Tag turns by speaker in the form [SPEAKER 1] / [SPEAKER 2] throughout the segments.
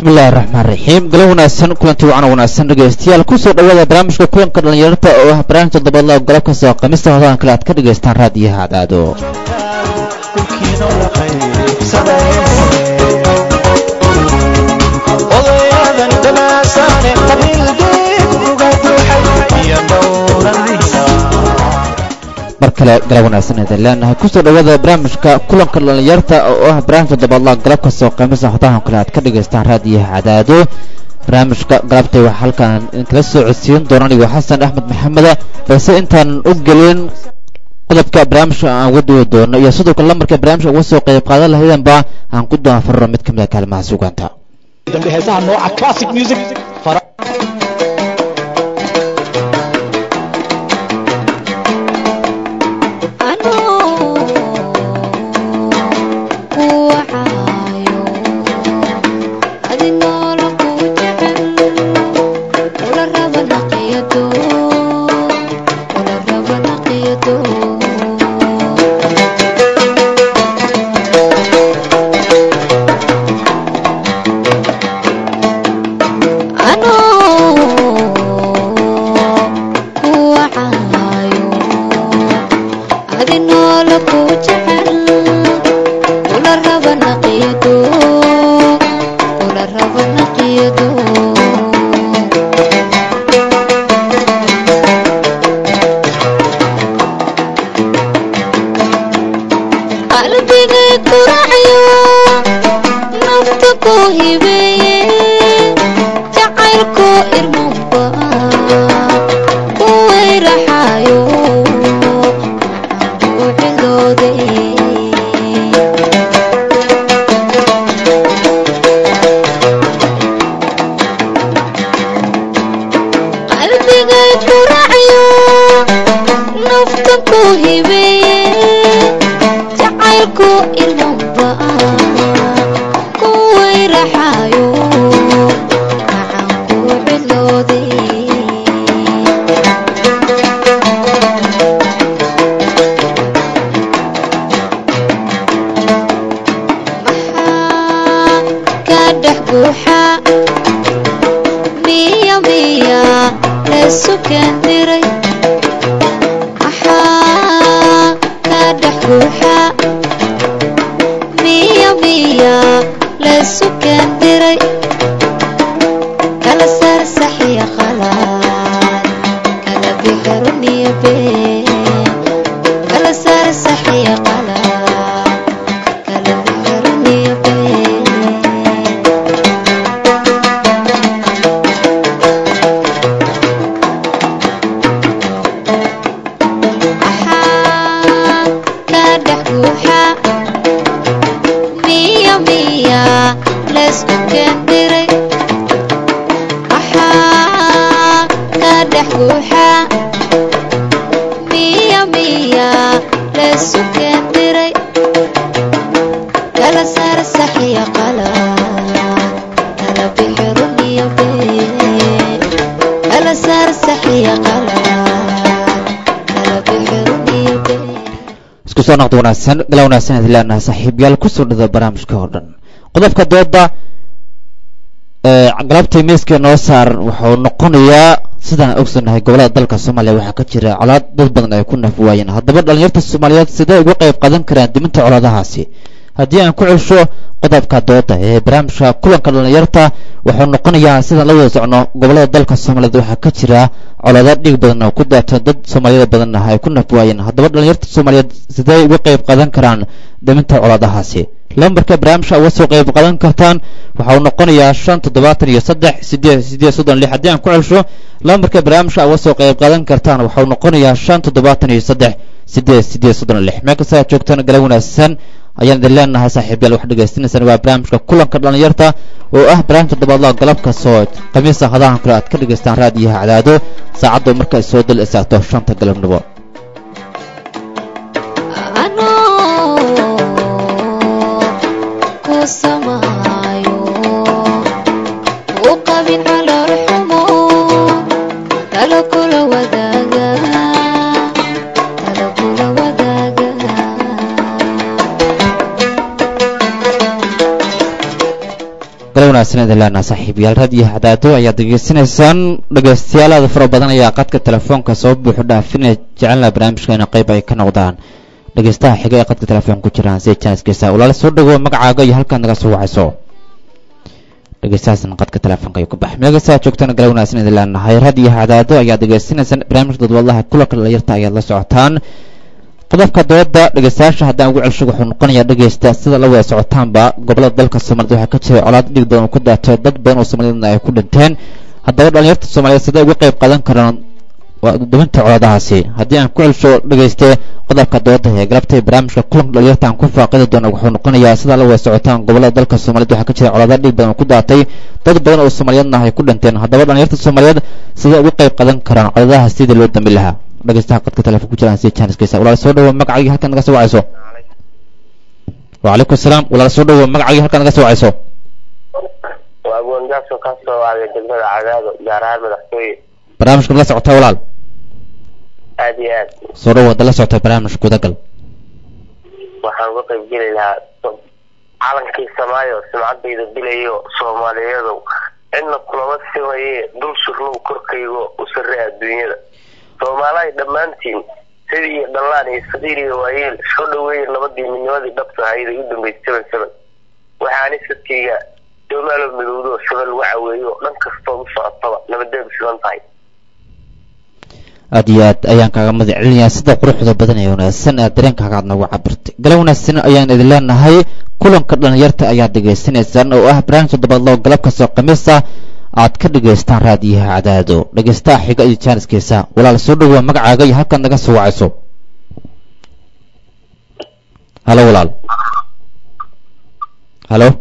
[SPEAKER 1] bismillahi raxmaan raxiim galo wanaagsan kulanti wacan wanaagsan dhegeystayaal kusoo dhawaada barnaamijka kulanka dhallinyarta oo ah barnaamij toddobaadla golo kastoo khamiista hodan kale aad ka dhegaystaan raadiyaha adaado mar kale galab wanaagsan idin leenahay kusoo dhawaada barnaamijka kulanka dhallinyarta oo ah barnaamij toddobaadla galab kastoo khamiista hodahan kale aad ka dhegaystaan raadiyaha cadaado barnaamijka galabtay waxaa halkaan idinkala soo codsiin doona anigo xasan axmed maxameda balse intaan u gelin qodobka barnaamijka aan uga duwi doono iyo sidoo kale lamarka barnaamijka uga soo qayb qaadan lahaydanba aan ku doonfarro mid ka mid a kaalimaha sugaanta
[SPEAKER 2] heesaha nooca classic music
[SPEAKER 1] iskusoo noqda wanaagsan gala wanaagsan idin leenahay saaxiibyaal kusoo dhada barnaamijka oo dhan qodobka dooda galabtay miiska noo saaran wuxuu noqonayaa sidaan ogsanahay gobolada dalka soomaaliya waxaa ka jira colaad dad badan ay ku naf waayeen haddaba dhalinyarta soomaaliyeed sidee uga qayb qadan karaan diminta colaadahaasi haddii aan ku celsho qodobka dooda ee barnaamijka kulanka dhalinyarta wuxuu noqonayaa sidaan la wada socno gobolada dalka soomaaliyeed waxaa ka jira colaado dhiig badan oo ku daatan dad soomaaliyada badanna ay ku naf waayeen haddaba dhalinyarta soomaaliyeed sidee uga qayb qadan karaan diminta colaadahaasi lambarka barnaamijka uga soo qayb qadan kartaan waxa uu noqonayaa shan toddobaatan iyo saddex sideed sideed soddon lix haddii aan ku celsho lambarka barnaamijka uga soo qayb qadan kartaan waxa uu noqonayaa shan toddobaatan iyo saddex sideed sideed soddon lix meel kasta aad joogtaan gala wanaagsan ayaan idin leenahay saaxiibyaal wax dhegaystanaysaan waa barnaamijka kulanka dhalinyarta oo ah barnaamij toddobaadlaha galab kastoo khamiisa hadahan kale aad ka dhegaystaan raadiyaha cadaado saacaddu marka ay soo dal istaagto shanta galabnimo wanaagsan idin leenaha saaxiibayaal raadiyo hadaado ayaad degeysanaysaan dhegeystayaal aada fara badan ayaa qadka telefoonka soo buuxu dhaafinaya jecelna barnaamijkeena qayb ay ka noqdaan dhegeystaha xiga ee qadka telefoonka ku jiraan sida janiskiisa walaala soo dhawow magacaaga iyo halkaad naga soo wacayso dhegeystahaasna qadka telefoonka ayuu ka baxay meegasaa joogtana gala wanaagsan idin leenahay raadiyo hadaado ayaad degeysanaysaan barnaamijka dadwadaha kulanka dhalinyarta ayaad la socotaan qodobka dooda dhegeystayaasha haddaan ugu celsho wuxuu noqonayaa dhegeysta sida la wada socotaanba gobolada dalka soomaaliyed waxaa ka jiray colaad dhig badan oo ku daatay dad badan oo soomaaliyedna ay ku dhinteen haddaba dhalinyarta soomaaliyeed siday uga qayb qaadan karaan duminta colaadahaasi haddii aan ku celsho dhegeyste qodobka dooda ee galabtay barnaamijka kulanka dhalinyarta aan ku faaqidi doona wuxuu noqonayaa sida la wada socotaan gobolada dalka soomaaliyed waxaa ka jiray colaada dhig badan oo ku daatay dad badan oo soomaaliyeedna ay ku dhinteen haddaba dhalinyarta soomaaliyeed siday uga qayb qaadan karaan colaadaha sidii loo dami lahaa dhegeystaha qadka telefoon ku jiraan sida janiskiisa walaal soo dhawo magacayga halkaad naga soo wacayso wacalaykum asalaam walaal soo dhawo magacayga halkaad naga soo wacayso
[SPEAKER 3] waa goondaaso ka soo wacday degmada cadaado gaar ahaan madaxtooye
[SPEAKER 1] barnaamijka ma la socotaa walaal
[SPEAKER 3] aad iyo aad
[SPEAKER 1] soo dhawo hadda la socota barnaamijka gudagal
[SPEAKER 3] waxaan uga qayb geli lahaa calankii samaayo sumcadayda dilayo soomaaliyadow cidna kulama simaye dul surnow korkaygo u sarre adduunyada soomaalahay dhammaantiin sidii iyo dhallaan iyo saqiir iyo waayeel soo dhaweeya nabadii midnimadii dhabta ahayd ay u dambeysay seven seven waxaani sadkayga soomaalo midowdo saba lagu caweeyo dhan kastood u socotaba nabadeedu sidan tahay
[SPEAKER 1] aada iyo aad ayaan kaaga mahad celinayaa sida quruxda badan ee wanaagsan aad dareenkaaga aad noogu cabirtay gala wanaagsan ayaan idin leenahay kulanka dhalinyarta ayaad dhegaysanaysaan oo ah barnaamij toddobaadloo galab kastoo khamiisa aad ka dhegaystaan raadiyaha cadaado dhegaystaha xiga iyo jaaniskiisa walaal soo dhawaa magacaaga iyo halkaad naga soo wacayso halo walaal halo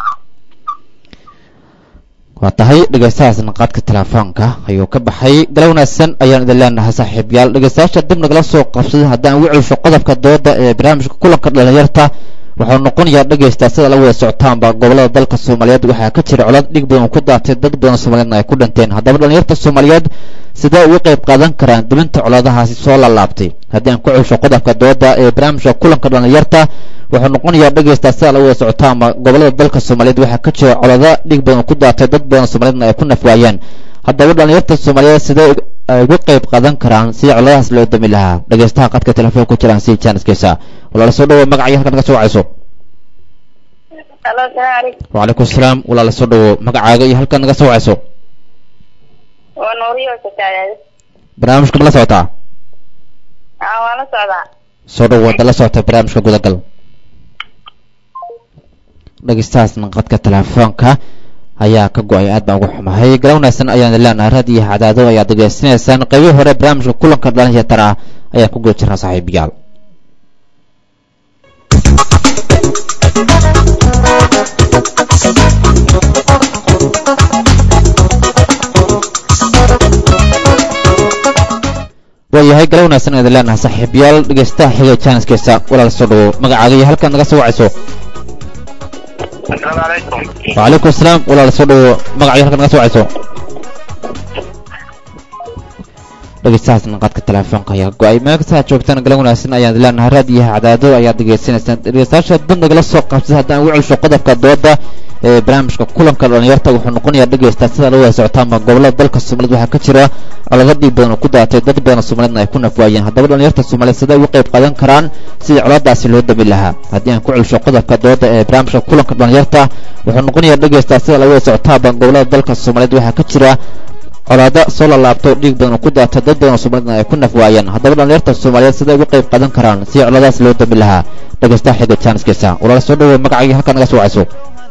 [SPEAKER 1] waa tahay dhegaystahaasna qaadka telefoonka ayuu ka baxay gala wanaagsan ayaan idin leenahay saaxiibyaal dhegaystayaasha dib nagala soo qabsaday haddaan ugu celsho qodobka dooda ee barnaamijka kulanka dhalinyarta wuxuu noqonayaa dhegaysta sida la wada socotaanba gobolada dalka soomaaliyeed waxaa ka jira colaad dhig badan oo ku daatay dad badan soomaaliyeedna ay ku dhinteen haddaba dhalinyarta soomaaliyeed sidee uga qayb qaadan karaan dibinta colaadahaasi soo laalaabtay haddii aan ku celsho qodobka dooda ee barnaamijka kulanka dhalinyarta wuxuu noqonayaa dhegaysta sida la wada socotaanba gobolada dalka soomaaliyeed waxaa ka jira colaado dhig badan oo ku daatay dad badan soomaaliyeedna ay ku nafwaayeen haddaba dhalinyarta soomaaliyeed sidee ay uga qayb qaadan karaan sidii coladahaas loo dami lahaa dhegaystaha qadka telefoon ku jiraan si jaaniskiisa walaala soo dhawo magacaya halkaad naga soo wacayso
[SPEAKER 4] alo asalaamu calaykum
[SPEAKER 1] wacalaykum asalaam walaala soo dhawo magacaaga iyo halkaad naga soo wacayso
[SPEAKER 4] waa nuuriyo sataadaada
[SPEAKER 1] barnaamijka ma la socotaa
[SPEAKER 4] aa waa la socdaa
[SPEAKER 1] soo dhawo hadda la socota barnaamijka gudagal dhegeystahaasna qadka telefoonka ayaa ka go-ay aad baan ugu xumahay gala wanaagsan ayaan leenahay raadiyo cadaado ayaad degeysanaysaan qeybihii hore barnaamijka kulanka dhalinyartana ayaan ku guda jirnaa saaxiibayaal waayahay gala wanaagsan ayaan leenahay saaxiibayaal dhegeystaha xiga jaaniskiisa walaal soo dhawo magacaaga iyo halkaad naga soo wacayso
[SPEAKER 3] asalaamu calaykum
[SPEAKER 1] wacalaykum asalaam walaal soo dhawo magacayo halkaad naga soo wacayso dhegeystahaasna qadka telefoonka ayaa ka go-ay meelkasaa joogtaan gala wanaagsan ayaan leenahay raadiyaha cadaado ayaad degeysanaysaan dhegeystayaasha dib nagala soo qabsay haddaan ugu celsho qodobka dooda ee barnaamijka kulanka dhalinyarta wuxuu noqonayaa dhegeysta sida la wada socotaanba gobolada dalka soomaaliyed waxaa ka jira colado dhiig badan oo ku daatay dad badan soomaaliyedna ay ku nafwaayeen haddaba dhalinyarta soomaaliyeed siday uga qayb qaadan karaan sidii coladaasi loo dami lahaa haddii aan ku celsho qodobka dooda ee barnaamijka kulanka dhalinyarta wuxuu noqonayaa dhegeysta sida la wada socotaanba gobolada dalka soomaaliyeed waxaa ka jira colaado soo lalaabto dhiig badan oo ku daatay dad badan oo soomaaliyedna ay ku nafwaayeen haddaba dhalinyarta soomaaliyeed siday uga qayb qaadan karaan sidii coladaas loo dami lahaa dhegeystaha xiga jaaniskiisa walaal soo dhawo magacaaga halkaad naga soo wacayso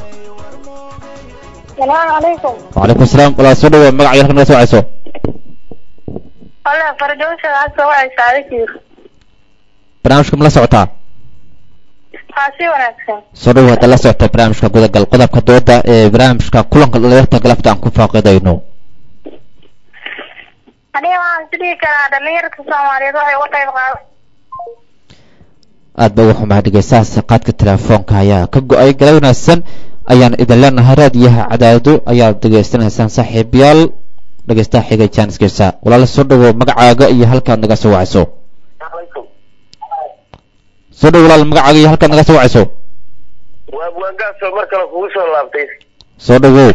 [SPEAKER 4] salaamu calaykum
[SPEAKER 1] wacalaykum asalaam walaal soo dhawo magacaaga halkaad naga soo wacayso
[SPEAKER 4] walla fardoosha waxaad soo wacaysaa adigiir
[SPEAKER 1] barnaamijka ma la socotaa
[SPEAKER 4] haa si wanaagsan
[SPEAKER 1] soo dhawo hadda la socota barnaamijka gudagal qodobka dooda ee barnaamijka kulanka dhalinyarta galabta aan ku faaqidayno
[SPEAKER 4] aniga waxaan is dhihi karaa dhalinyarta soomaaliyeed waxay uga qayb qaadan
[SPEAKER 1] aad ba ugu xumahay dhegeystahaas qaadka telefoonka ayaa ka go-ay gala wanaagsan ayaan idin leenahay raadiyaha cadaado ayaad degeysanaysaan saaxiibayaal dhegeystaha xiga jaaniskiisa walaala soo dhawo magacaaga iyo halkaad naga soo wacayso
[SPEAKER 3] alaykum
[SPEAKER 1] soo dhawo walaal magacaaga iyo halkaad naga soo wacayso
[SPEAKER 3] waa buwaangaasoo mar kale kugu soo laabtay
[SPEAKER 1] soo dhawow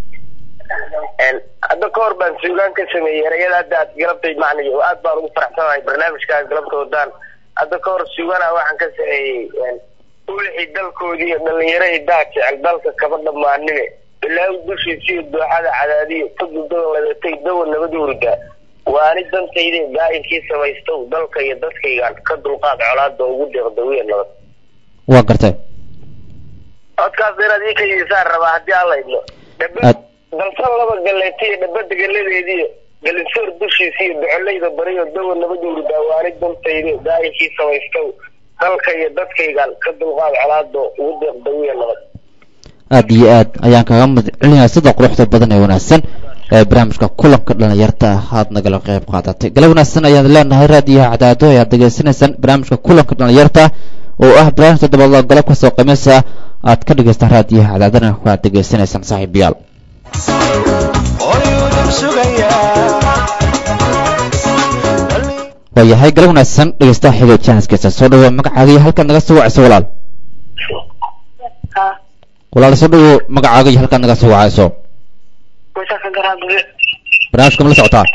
[SPEAKER 3] hadda ka hor baan suugaan ka sameeyey erayada hadda aad galabtay macnay oo aad baan ugu faraxsanahay barnaamijkaas galabta wadaan hadda ka hor suugana waxaan ka sameeyey ulixii dalkoodii iyo dhalinyaro idaa jecel dalka kaba dhammaanine bilaawi dushiisiyo dooxada cadaadiyo tagudada ladatay dawa nabad hurda waani dantayde daa'inkii samaystow dalka iyo dadkaygaan ka dulqaad colaada ugu deeqda wiya nabad
[SPEAKER 1] waa gartay
[SPEAKER 3] codkaas inaad ii kaydisaan rabaa haddii aan laydno
[SPEAKER 1] Aad-
[SPEAKER 3] dalsan laba galeetiyo dhabada galadeediyo galinsoor dushiisiyo docolayda bariyo dawa nabad hurda waani dantayde daa'inkii samaystow dalka iyo dadkaygaan ka dulqaad colaada ugu deeqda wiya nabad
[SPEAKER 1] aad iyo aad ayaan kaga mid celinayaa sida quruxda badan ee wanaagsan ee barnaamijka kulanka dhalinyarta ah aad nagala qayb qaadatay galab wanaagsan ayaan leenahay raadiyaha cadaado ayaad degeysanaysaan barnaamijka kulanka dhalinyarta oo ah barnaamij toddobaadla galab kastoo khamiisa aad ka dhegaystaan raadiyaha cadaadana waad degeysanaysaan saaxiibayaal waayahay galab wanaagsan dhegeystaha xigo jaaniskiisa soo dhawo magacaaga iyo halkaad naga soo wacayso walaal walaal soo dhawo magacaaga iyo halkaad naga soo wacayso barnaamijka ma la socotaa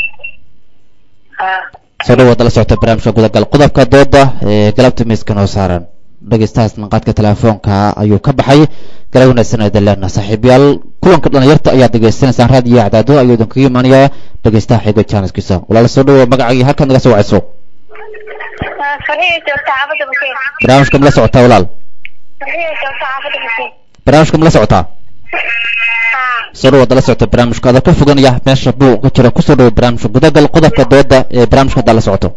[SPEAKER 1] soo dhawo waad la socota barnaamijka gudagal qodobka dooda ee galabta miiska noo saaran dhegeystahaas naqaadka telefoonka ayuu ka baxay galab wanaagsan aydan leenaha saaxiibayaal kulanka dhalinyarta ayaad degeysanaysaan raadiyo cadaado ayuu idinkaga imaanayaa dhegeystaha xigo jaaniskiisa walaal soo dhawo magacaaga iyo halkaad naga soo wacayso
[SPEAKER 4] farxiyo joogta xaafadda bukiin
[SPEAKER 1] barnaamijka ma la socotaa walaal
[SPEAKER 4] farxiyo joogta xaafadda bukiin
[SPEAKER 1] barnaamijka ma la socotaa
[SPEAKER 4] haa
[SPEAKER 1] soo dhawaad la socota barnaamijka adoo ka foganaya meesha buuq ka jira kusoo dhawo barnaamijka gudagal qodobka dooda ee barnaamijka haddaa la socoto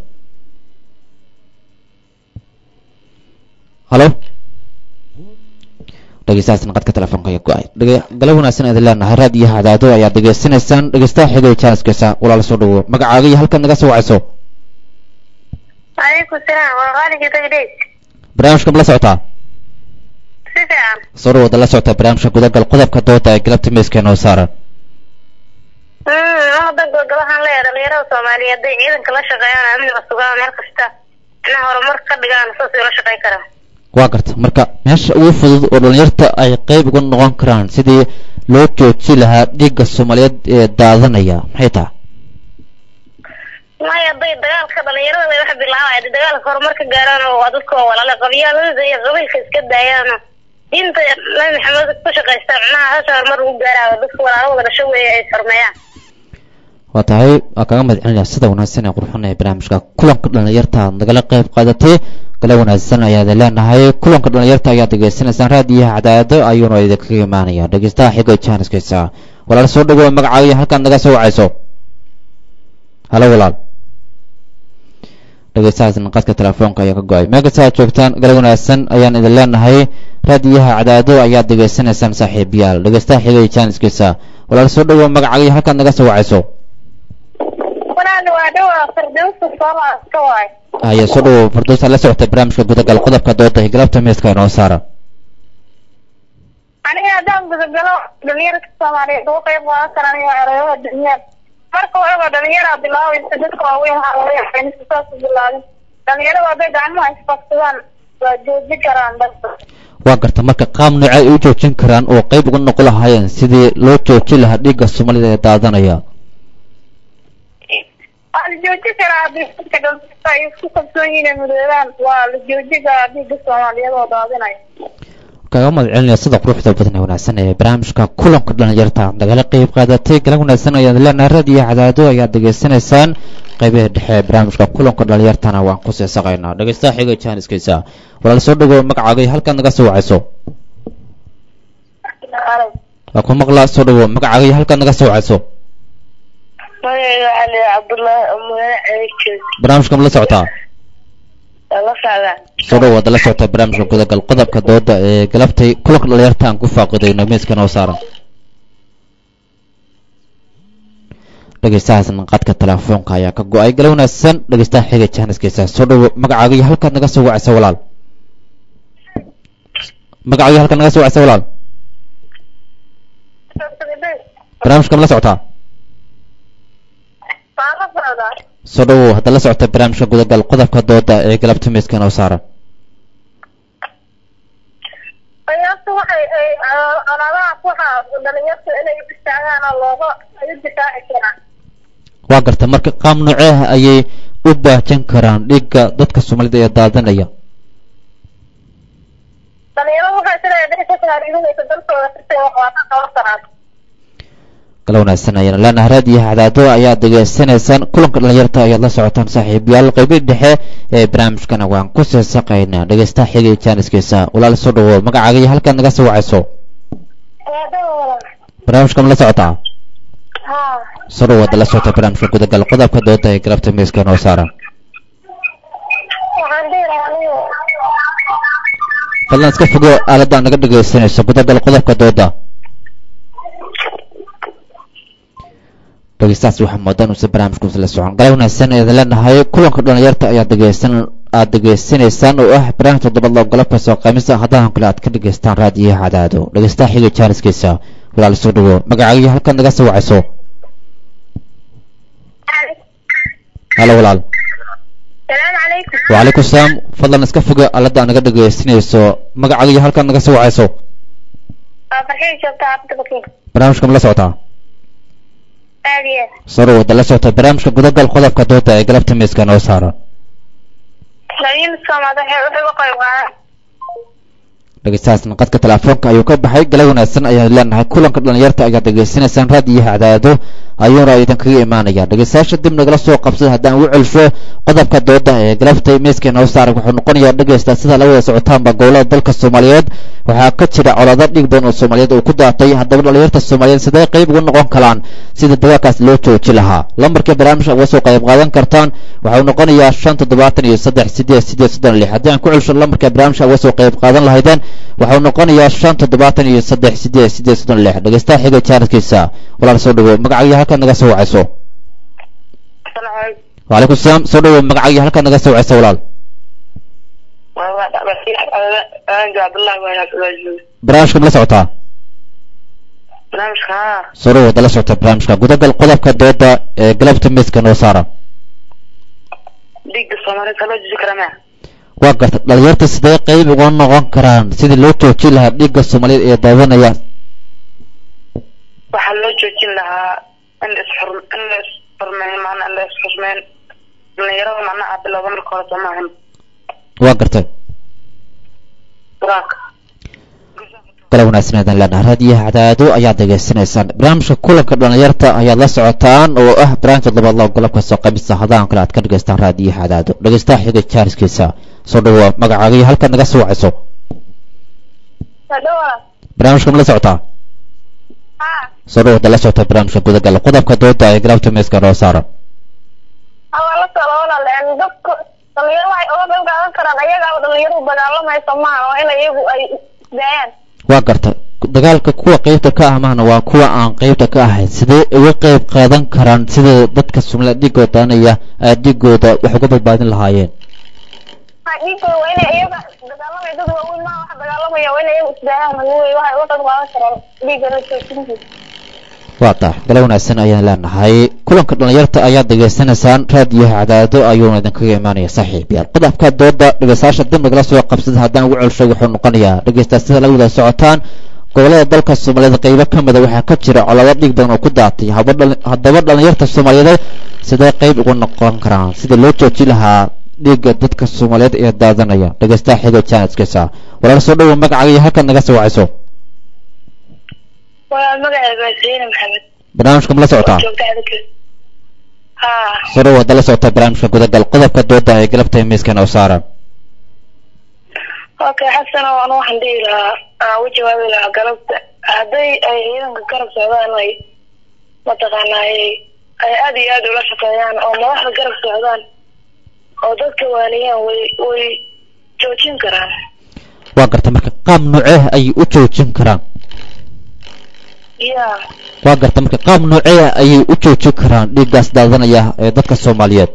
[SPEAKER 1] halo dhegeystahaas naqadka telefoonka ayaa go-ay dhege galab wanaagsan idin leenahay raadiyaha cadaado ayaad degeysanaysaan dhegeystaha xigay jaaniskiisa walaal soo dhawo magacaaga iyo halkaad naga soo wacayso
[SPEAKER 4] calaykum salaam waa qaaligii dagdheys
[SPEAKER 1] barnaamijka ma la socotaa
[SPEAKER 4] si fiican
[SPEAKER 1] soo dhawaad la socota barnaamijka gudagal qodobka dooda ee galabta miiska noo saaran
[SPEAKER 4] wadan gobolahaan leeyahay dhalinyarada soomaaliyeed hadday ciidanka la shaqeeyaan amniga sugaan meel kasta inaa horumar ka dhigaan saasay ula shaqeyn karaan
[SPEAKER 1] waa garta marka meesha ugu fudud oo dhalinyarta ay qeyb uga noqon karaan sidii loo jooji lahaa dhiigga soomaaliyeed ee daadanaya maxay tahay
[SPEAKER 4] maya hadday dagaalka dhalinyarada bay wax bilaabaya hadday dagaalka horumar ka gaaraan oo waa dadka oo walaale qabyaaladada iyo qabiilka iska daayaano diinta nabi maxamed ku shaqaysta macnaha hasa horumar ugu gaaraayo dadka walaalo wada dhasho weeye ay farmeeyaan
[SPEAKER 1] waa tahay waa kaga mahad celinaya sida wanaagsan ee qurxan ee barnaamijka kulanka dhalinyarta aad nagala qayb qaadatay gala wanaagsan ayaad leenahay kulanka dhalinyarta ayaad degeysanaysaan raadiyaha cadaado ayuuna idinkaga imaanaya dhegeystaha xigo jaaniskiisa walaal soo dhawow magacaaga iyo halkaad naga soo wacayso halo walaal dhegeystahaas naqadka telefoonka ayaa ka go-ay meel kasta aad joogtaan gala wanaagsan ayaan idin leenahay raadiyaha cadaado ayaad degeysanaysaan saaxiibayaal dhegeystaha xigo jaaniskiisa walaal soo dhawow magacaaga iyo halkaad naga soo wacayso
[SPEAKER 4] walaal waa dhowaa firdawsa soomaaska waay
[SPEAKER 1] haya soo dhawow farduusa la socota barnaamijka gudagal qodobka dooda ee galabta miiska inoo saara
[SPEAKER 4] aniga haddaan gudagalo dhalinyarka soomaaliyeed uga qayb qaadan karaan iyo ereyada dunyada marka waxaba dhalinyaraa bilaabaysa dadka waaweyn haawayaanisa saas u bilaabin dhalinyarada hadday gacmaha isfaksadaan waa jooji karaan dadka
[SPEAKER 1] waa garta marka qaab noocay ay u joojin karaan oo qayb uga noqon lahaayeen sidii loo joojin lahaa dhiigga soomaalida ee daadanaya
[SPEAKER 4] waa la jooji karaa haddii dadka dhalka ay isku kalsoon yihiin ay mudoobaan waa la jooji karaa dhiigga soomaaliyeed oo daadinaya
[SPEAKER 1] kaga mahad celinaya sida quruxda badan ee wanaagsan ee barnaamijka kulanka dhalinyarta aad nagala qayb qaadatay galan wanaagsan ayaad leenahay raadiyo cadaado ayaad degeysanaysaan qaybaha dhexe ee barnaamijka kulanka dhalinyartana waan ku seesaqaynaa dhegeystaha xiga jaaniskiisa walaal soo dhawow magacaaga iyo halkaad naga soo wacayso waa ku maqlaa soo dhawow magacaaga iyo halkaad naga soo wacayso
[SPEAKER 4] magayga cali cabdullaahi umane ceejoog
[SPEAKER 1] barnaamijka ma la socotaa
[SPEAKER 4] la socdaa
[SPEAKER 1] soo dhawaad la socota barnaamijka gudagal qodobka dooda ee galabtay kulanka dhalinyarta aan ku faaqidayno miiska noo saaran dhegeystahaas naqadka telefoonka ayaa ka go-ay gala wanaagsan dhegeystaha xiga jaaniskiisa soo dhawo magacaaga iyo halkaad naga soo wacaysa walaal magacaaga iyo halkaad naga soo wacaysa walaal barnaamijka ma la socotaa
[SPEAKER 4] waa la socdaa
[SPEAKER 1] soo dhawow hadda la socota barnaamijka gudagal qodobka dooda ee galabta miiska noo saaran
[SPEAKER 4] ayaabta waxay ay colaadahaas waxa dhalinyarta inay u istaagaan oo looga ay u difaaci karaan
[SPEAKER 1] waa garta marka qaab nooceeh ayay u baahjan karaan dhiigga dadka soomaalida ee daadanaya
[SPEAKER 4] dhalinyaradu waxay sida dhici ka taariihinaysa dalkooda sitay wax waa ka qaban karaan
[SPEAKER 1] kala wanaagsan ayaan leenahay raadiyo hadaado ayaad degeysanaysaan kulanka dhalinyarta ayaad la socotaan saaxiibayaal qeybihii dhexe ee barnaamijkana waan ku seesaqaynaa dhegeystaha xigay jaaniskiisa walaal soo dhawood magacaaga iyo halkaad naga soo wacayso barnaamijka ma la socotaa
[SPEAKER 4] ha
[SPEAKER 1] soo dhawaad la socota barnaamijka gudagal qodobka dooda ee galabta miiska noo saaran
[SPEAKER 4] waxaan dhihi lahaa anigu
[SPEAKER 1] fadlan iska fogo aaladda naga dhegeysanayso gudagal qodobka dooda dhegeystahaas waxaa moodaa inuusan barnaamijkuusa la socon galay wanaagsan ayaad leenahay kulanka dhalinyarta ayaad dhegeysan aad degeysanaysaan oo ah barnaamij toddobaad loo galabka soo qaymisa haddaan kale aad ka dhegeystaan raadiyo cadaado dhegeystaha xiga jaaniskiisa walaal soo dhawo magacaaga iyo halkaad naga soo wacayso halo walaal
[SPEAKER 4] salaamu calaykum
[SPEAKER 1] wacalaykum salaam fadlan iska foga aaladda naga dhegeysanayso magacaaga iyo halkaad naga soo wacayso
[SPEAKER 4] waa farxiin joogta xaafadda bakiin
[SPEAKER 1] barnaamijka ma la socotaa
[SPEAKER 4] aad iyo
[SPEAKER 1] soo dhawaada la socota barnaamijka gudagal qodobka dooda ee galabta miiska noo saaran
[SPEAKER 4] dhalinyarada soomaaliya waxay uga qayb qaadaan
[SPEAKER 1] dhegeystahaasna qadka telefoonka ayuu ka baxay gala wanaagsan ayaan leenahay kulanka dhalinyarta ayaad degeysanaysaan raadiyo hadaado ayuuna idinkaga imaanaya dhegeystayaasha dib nagala soo qabsada haddaan ugu celsho qodobka dooda ee galabta miiska noo saaran wuxuu noqonayaa dhegeysta sida la wada socotaanba gobolada dalka soomaaliyeed waxaa ka jira colaado dhiig badan oo soomaaliyeed uu ku daatay haddaba dhalinyarta soomaaliyeed sidee qayb uga noqon karaan sida dagaalkaas loo jooji lahaa lambarka barnaamijka uga soo qayb qaadan kartaan waxau noqonayaa shan toddobaatan iyo saddex sideed sideed soddon lix haddii aan ku celsho lambarka barnaamijka uga soo qayb qaadan lahaydeen waxau noqonayaa shan toddobaatan iyo saddex sideed sideed soddon lix dhegeystaha xiga jaaniskiisa walaal soo dhawo magacaaga halkaad naga soo wacayso wacalaykum salaam soo dhawo magacaaga halkaad naga soo wacayso walaal barnaamijka ma la socotaa
[SPEAKER 3] barnaamijka haa
[SPEAKER 1] soo dhawaada la socota barnaamijka gudagal qodobka dooda ee galabta miiska noo saaran
[SPEAKER 3] dhiigga soomaalida loo jiji kara ma
[SPEAKER 1] waa garta dhalinyarta sidee qayb uga noqon karaan sidii loo joojin lahaa dhiigga soomaaliyeed ee daadanaya
[SPEAKER 3] waxaa loo joojin lahaa in la isxur in la isxurmeyn macnaa in la isxurmeyn dhalinyarada macnaha bilowda marka hore soo maahan
[SPEAKER 1] waa gartay
[SPEAKER 3] quraanka
[SPEAKER 1] gala wanaagsan ayaan leenahay raadiyaha cadaado ayaad degeysanaysaan barnaamijka kulanka dhalinyarta ayaad la socotaan oo ah barnaamij toddobaad loo golobka soo qaybisa haddaan kale aad ka dhegeystaan raadiyaha cadaado dhegeystaha xiga jaariskiisa soo dhawo magacaaga iyo halkaad naga soo wacayso
[SPEAKER 4] hadhowa
[SPEAKER 1] barnaamijka ma la socotaa
[SPEAKER 4] ha
[SPEAKER 1] soo dhawaada la socota barnaamijka gudagal qodobka dooda ee galabta miiska noo saaran
[SPEAKER 4] waa la socda walaal dadku dhalinyaro waxay uga qayb qaadan karaan ayagaa dhalinyaradu dagaalamaysa maaha waa in iyagu ay daayaan
[SPEAKER 1] waa garta dagaalka kuwa qeybta ka ah mahna waa kuwa aan qeybta ka ahayn sidee uga qeyb qaadan karaan sida dadka somaliya dhiigooda daanaya ay dhiigooda wax uga badbaadin lahaayeen
[SPEAKER 4] ha dhiigooda waa inay iyaga dagaalamaya dad waaweyn maaha waxa dagaalamaya waa inay iyagu isdaayaan hanuwey waxay uga qayb qaadan karaan dhiigana joojintiisa
[SPEAKER 1] waa tax gala wanaagsan ayaan leenahay kulanka dhalinyarta ayaad degeysanaysaan raadiyaha cadaado ayuuna idinkaga imaanaya saaxiib yaal qodobka dooda dhegeystayaasha dib nagala soo qabsada haddaan ugu celsho wuxuu noqonayaa dhegeystayaal sida la wada socotaan gobolada dalka soomaaliyeed qeybo ka mida waxaa ka jira colaado dhiig badan oo ku daatay haba dhali- haddaba dhalinyarta soomaaliyeed sidee qeyb uga noqon karaan sida loo jooji lahaa dhiigga dadka soomaaliyeed ee daadanaya dhegeystaha xiga jaaniskiisa walaal soo dhawo magacaaga iyo halkaad naga soo wacayso
[SPEAKER 3] waa magacayga Zainab Maxamed
[SPEAKER 1] barnaamijka ma la socotaa
[SPEAKER 3] joogta adagka haa
[SPEAKER 1] soo dhawo hadda la socota barnaamijka gudagal qodobka dooda ee galabta ee miiska noo saaran
[SPEAKER 3] okay xasan oo anu waxaan dhihi lahaa aan u jawaabi lahaa galabta hadday ay ciidanka garab socdaan ay mataqaanaa ay ay aad iyo aad ula shaqeeyaan oo madaxda garab socdaan oo dadka waaniyaan way way joojin karaan
[SPEAKER 1] waa garta marka qaab noocee ayay u joojin karaan
[SPEAKER 3] ya
[SPEAKER 1] waa garta marka qaab noocee ayay u joojin karaan dhiiggaas daadanaya ee dadka soomaaliyeed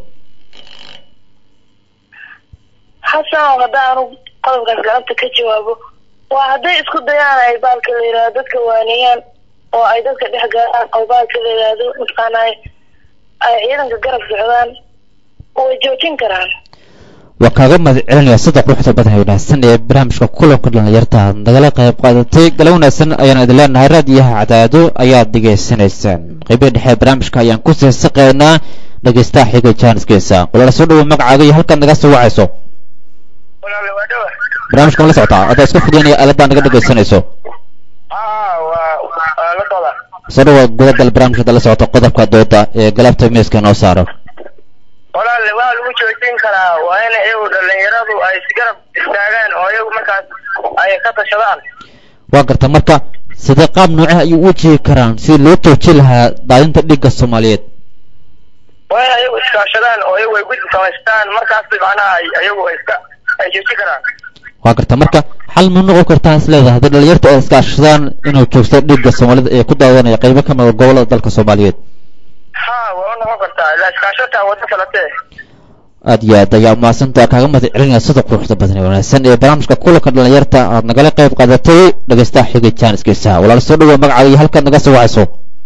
[SPEAKER 3] xasan oo hadda anu qodobkaas galabta ka jawaabo waa hadday isku dayaan ay baalka la yidhaahdo dadka waaniyaan oo ay dadka dhex gaaraan oo baalka la yidhaahdo mataqaanaa ay ciidanka garab socdaan way joojin karaan
[SPEAKER 1] waa kaaga mahad celinaya sida quruxda badan ee wanaagsan ee barnaamijka kulanka dhalinyarta aad nagala qayb qaadatay gala wanaagsan ayaan idin leenahay raadiyaha cadaado ayaad dhegaysanaysaan qeybihi dhexe barnaamijka ayaan ku sii saqaynaa dhegeystaha xiga jaaniskeesa walaala soo dhawo magacaaga iyo halkaad naga soo wacayso
[SPEAKER 3] walaale waa dhawa
[SPEAKER 1] barnaamijka ma la socotaa adaa iska fudaynaya aaladdaa naga dhegaysanayso
[SPEAKER 3] aa waa waa la socda
[SPEAKER 1] soo dhawa gudagal barnaamijka hadda la socota qodobka dooda ee galabta miiska noo saaro
[SPEAKER 3] walaale waa lagu joojin karaa waa in iyagu dhalinyaradu ay isgarab istaagaan oo iyagu markaas ay ka tashadaan
[SPEAKER 1] waa garta marka sidee qaab noocah ayuu u jihi karaan sidii loo joojin lahaa daadinta dhiigga soomaaliyeed
[SPEAKER 3] waa in iyagu iskaashadaan oo iyagu ay guddi samaystaan markaas macnaha ay iyagu ay iska ay joojin karaan
[SPEAKER 1] waa garta marka xal ma noqon kartaa is leedahay haddii dhalinyarta ay iskaashadaan inuu joogsto dhiigga soomaalida ee ku daadanaya qaybo ka mida gobolada dalka soomaaliyeed
[SPEAKER 3] ha waa u noqon kartaa ilaa iskaashataa wado kalatee
[SPEAKER 1] aad iyo aad ayaa umahadsantaa kaaga mahad celinaya sida quruxda badan ee wanaagsan ee barnaamijka kulanka dhalinyarta aad nagala qayb qaadatay dhegeystaha xigay jaaniskiisa walaal soo dhawoa magacaaga iyo halkaad naga soo wacayso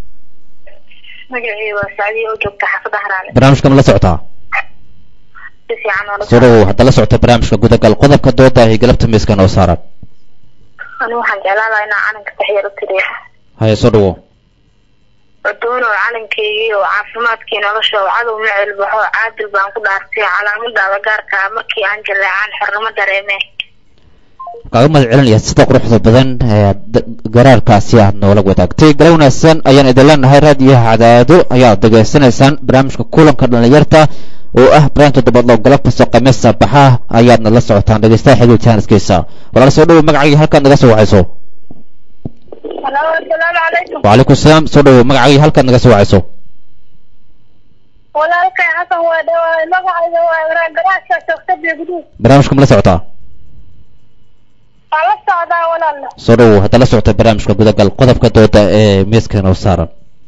[SPEAKER 4] magacii waa sacdiya oo joogta xaafada haraale
[SPEAKER 1] barnaamijka ma la socotaa
[SPEAKER 4] si fiican oo la
[SPEAKER 1] soo dhawow hadda la socota barnaamijka gudagal qodobka dooda ee galabta miiska noo saaran
[SPEAKER 4] anigu waxaan jeclaan lahaa inaan calanka taxyar u tiriyo
[SPEAKER 1] haya soo dhawow
[SPEAKER 4] cuduun oo calankeygii oo caafimaadkii nolosha oo cadow ma celbaxo caadil baan ku dhaartay calaamadaada gaarka ah markii aan jaleecaan xornimo dareemee
[SPEAKER 1] kaaga mahad celinaya sida quruxda badan ee d- garaarkaasi aad noola wadaagtay gala wanaagsan ayaan idin leenahay raadiyaha cadaado ayaad degeysanaysaan barnaamijka kulanka dhalinyarta oo ah barnaamij toddobaadlo galabka soo qamiista baxa ayaadna la socotaan dhegeystaha xigay jaaniskiisa walaal soo dhawow magacaaga halkaad naga soo wacayso
[SPEAKER 4] halo asalaamu calaykum
[SPEAKER 1] wacalaykum salaam soo dhawow magacaaga halkaad naga soo wacayso
[SPEAKER 4] walaalkay xasan waa dhawaay magacayga waa garaasha joogta beegduud
[SPEAKER 1] barnaamijka ma la socotaa
[SPEAKER 4] waa la socdaa walaala
[SPEAKER 1] soo dhawow hadda la socota barnaamijka gudagal qodobka dooda ee miiska noo saaran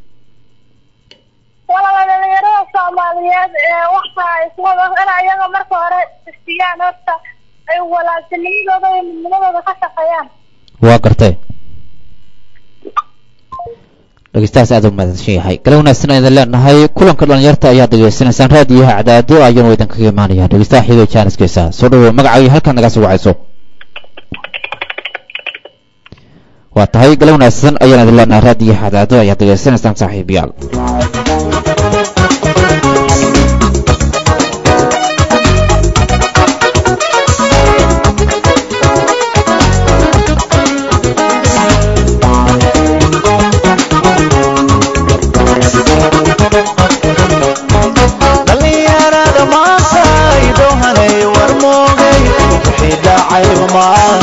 [SPEAKER 4] walaala dhalinyarada soomaaliyeed ee waxa ay iswada in ayaga marka hore istiyaan horta ay walaaltinimadooda iyo midnimadooda ka shaqeeyaan
[SPEAKER 1] waa gartay dhegeystahaas aad u mahadsan yahay gala wanaagsan ayaan idin leenahay kulanka dhalinyarta ayaad degeysanaysaan raadiyaha cadaado ayaan idinkaga imaanaya dhegeystaha xigay jaaniskiisa soo dhawow magacaaga halkan naga soo wacayso waa tahay gala wanaagsan ayaan idin leenahay raadiyaha cadaado ayaad degeysanaysaan saaxiibayaal
[SPEAKER 5] dhalinyarada maanta idohanay war moogay wixii dhacayba maan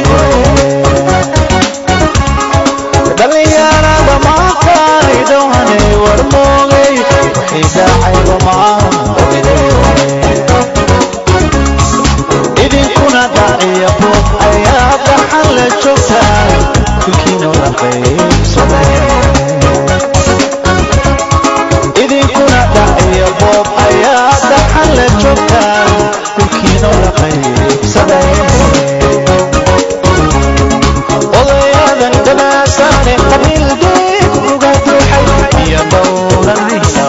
[SPEAKER 5] dhalinyarada maanta idohanay war moogay wixii dhacayba maan idinkuna dhaciya buuq ayaa dhaxan la joogtaan kulkiina la qaybsanay idinkuna dhaciya boob ayaa dhaxan la joogtaan dhulkiina la qaybsaday odayadan dhamaasaane qabiil deeg uga duuxay iyo dhowranaysa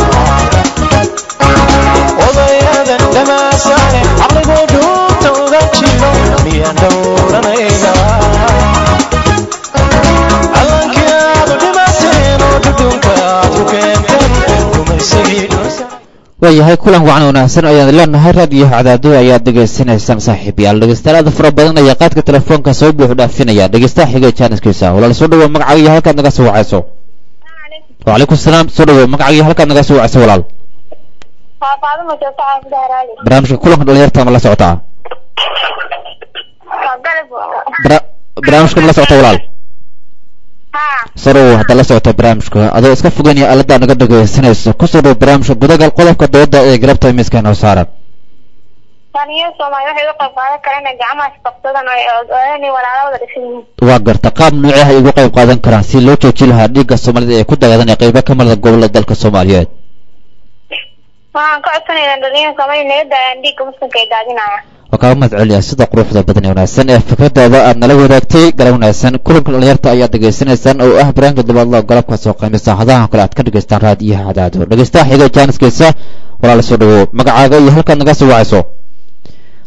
[SPEAKER 5] odayadan dhamaasaane caqligoo dhuunta uga jiro iyo dhowranayna calankii aad u dhimateen oo dhudhunka aad ku keenteen rumaysigii dhulsa
[SPEAKER 1] waayahay kulan wacan wanaagsan ayaan leenahay raadiyaha cadaado ayaad degeysanaysaan saaxiibayaal dhegeystayaal fara badan ayaa qaadka telefoonka soo buuxu dhaafinaya dhegeystaha xigay jaaniskiisa walaal soo dhawow magacaaga iyo halkaad naga soo wacayso wacalaykum salaam soo dhawow magacaaga iyo halkaad naga soo wacayso walaal
[SPEAKER 4] waa faaduma joogta xaafada haraale
[SPEAKER 1] barnaamijka kulanka dhalinyarta ma la socotaa
[SPEAKER 4] waa galab
[SPEAKER 1] Bara- barnaamijka ma la socota walaal
[SPEAKER 4] ha
[SPEAKER 1] soo dhawow hadda la socota barnaamijka adoo iska fogeynaya aalada naga dhegeysanayso kusoo dhawow barnaamijka gudagal qodobka dooda ee galabta miiska noo saaran
[SPEAKER 4] dhalinyarada soomaaliya waxay uga qayb qaadan karaan inay gacmaha isqabsadaan oo ay ogaanay walaalawada dhisan yihiin
[SPEAKER 1] waa garta qaab noocee ay uga qayb qaadan karaan si loo joojin lahaa dhiigga soomaalida ee ku dagaadanaya qaybo ka mida gobolada dalka soomaaliyeed
[SPEAKER 4] waxaan ka codsanaynaa dhalinyarada soomaaliya naga daayaan dhiigga muslimka ay daadinayaan
[SPEAKER 1] waa kaaga mahad celiya sida quruxda badan ee wanaagsan ee fikradaada aad nala wadaagtay gala wanaagsan kulanka dhalinyarta ayaad degeysanaysaan oo ah barnaamijka dabaadlo galabka soo qiimisa hadahan kale aad ka dhegeystaan raadiyaha cadaado dhegeystaha xiga jaaniskiisa walaala soo dhawow magacaaga iyo halkaad naga soo wacayso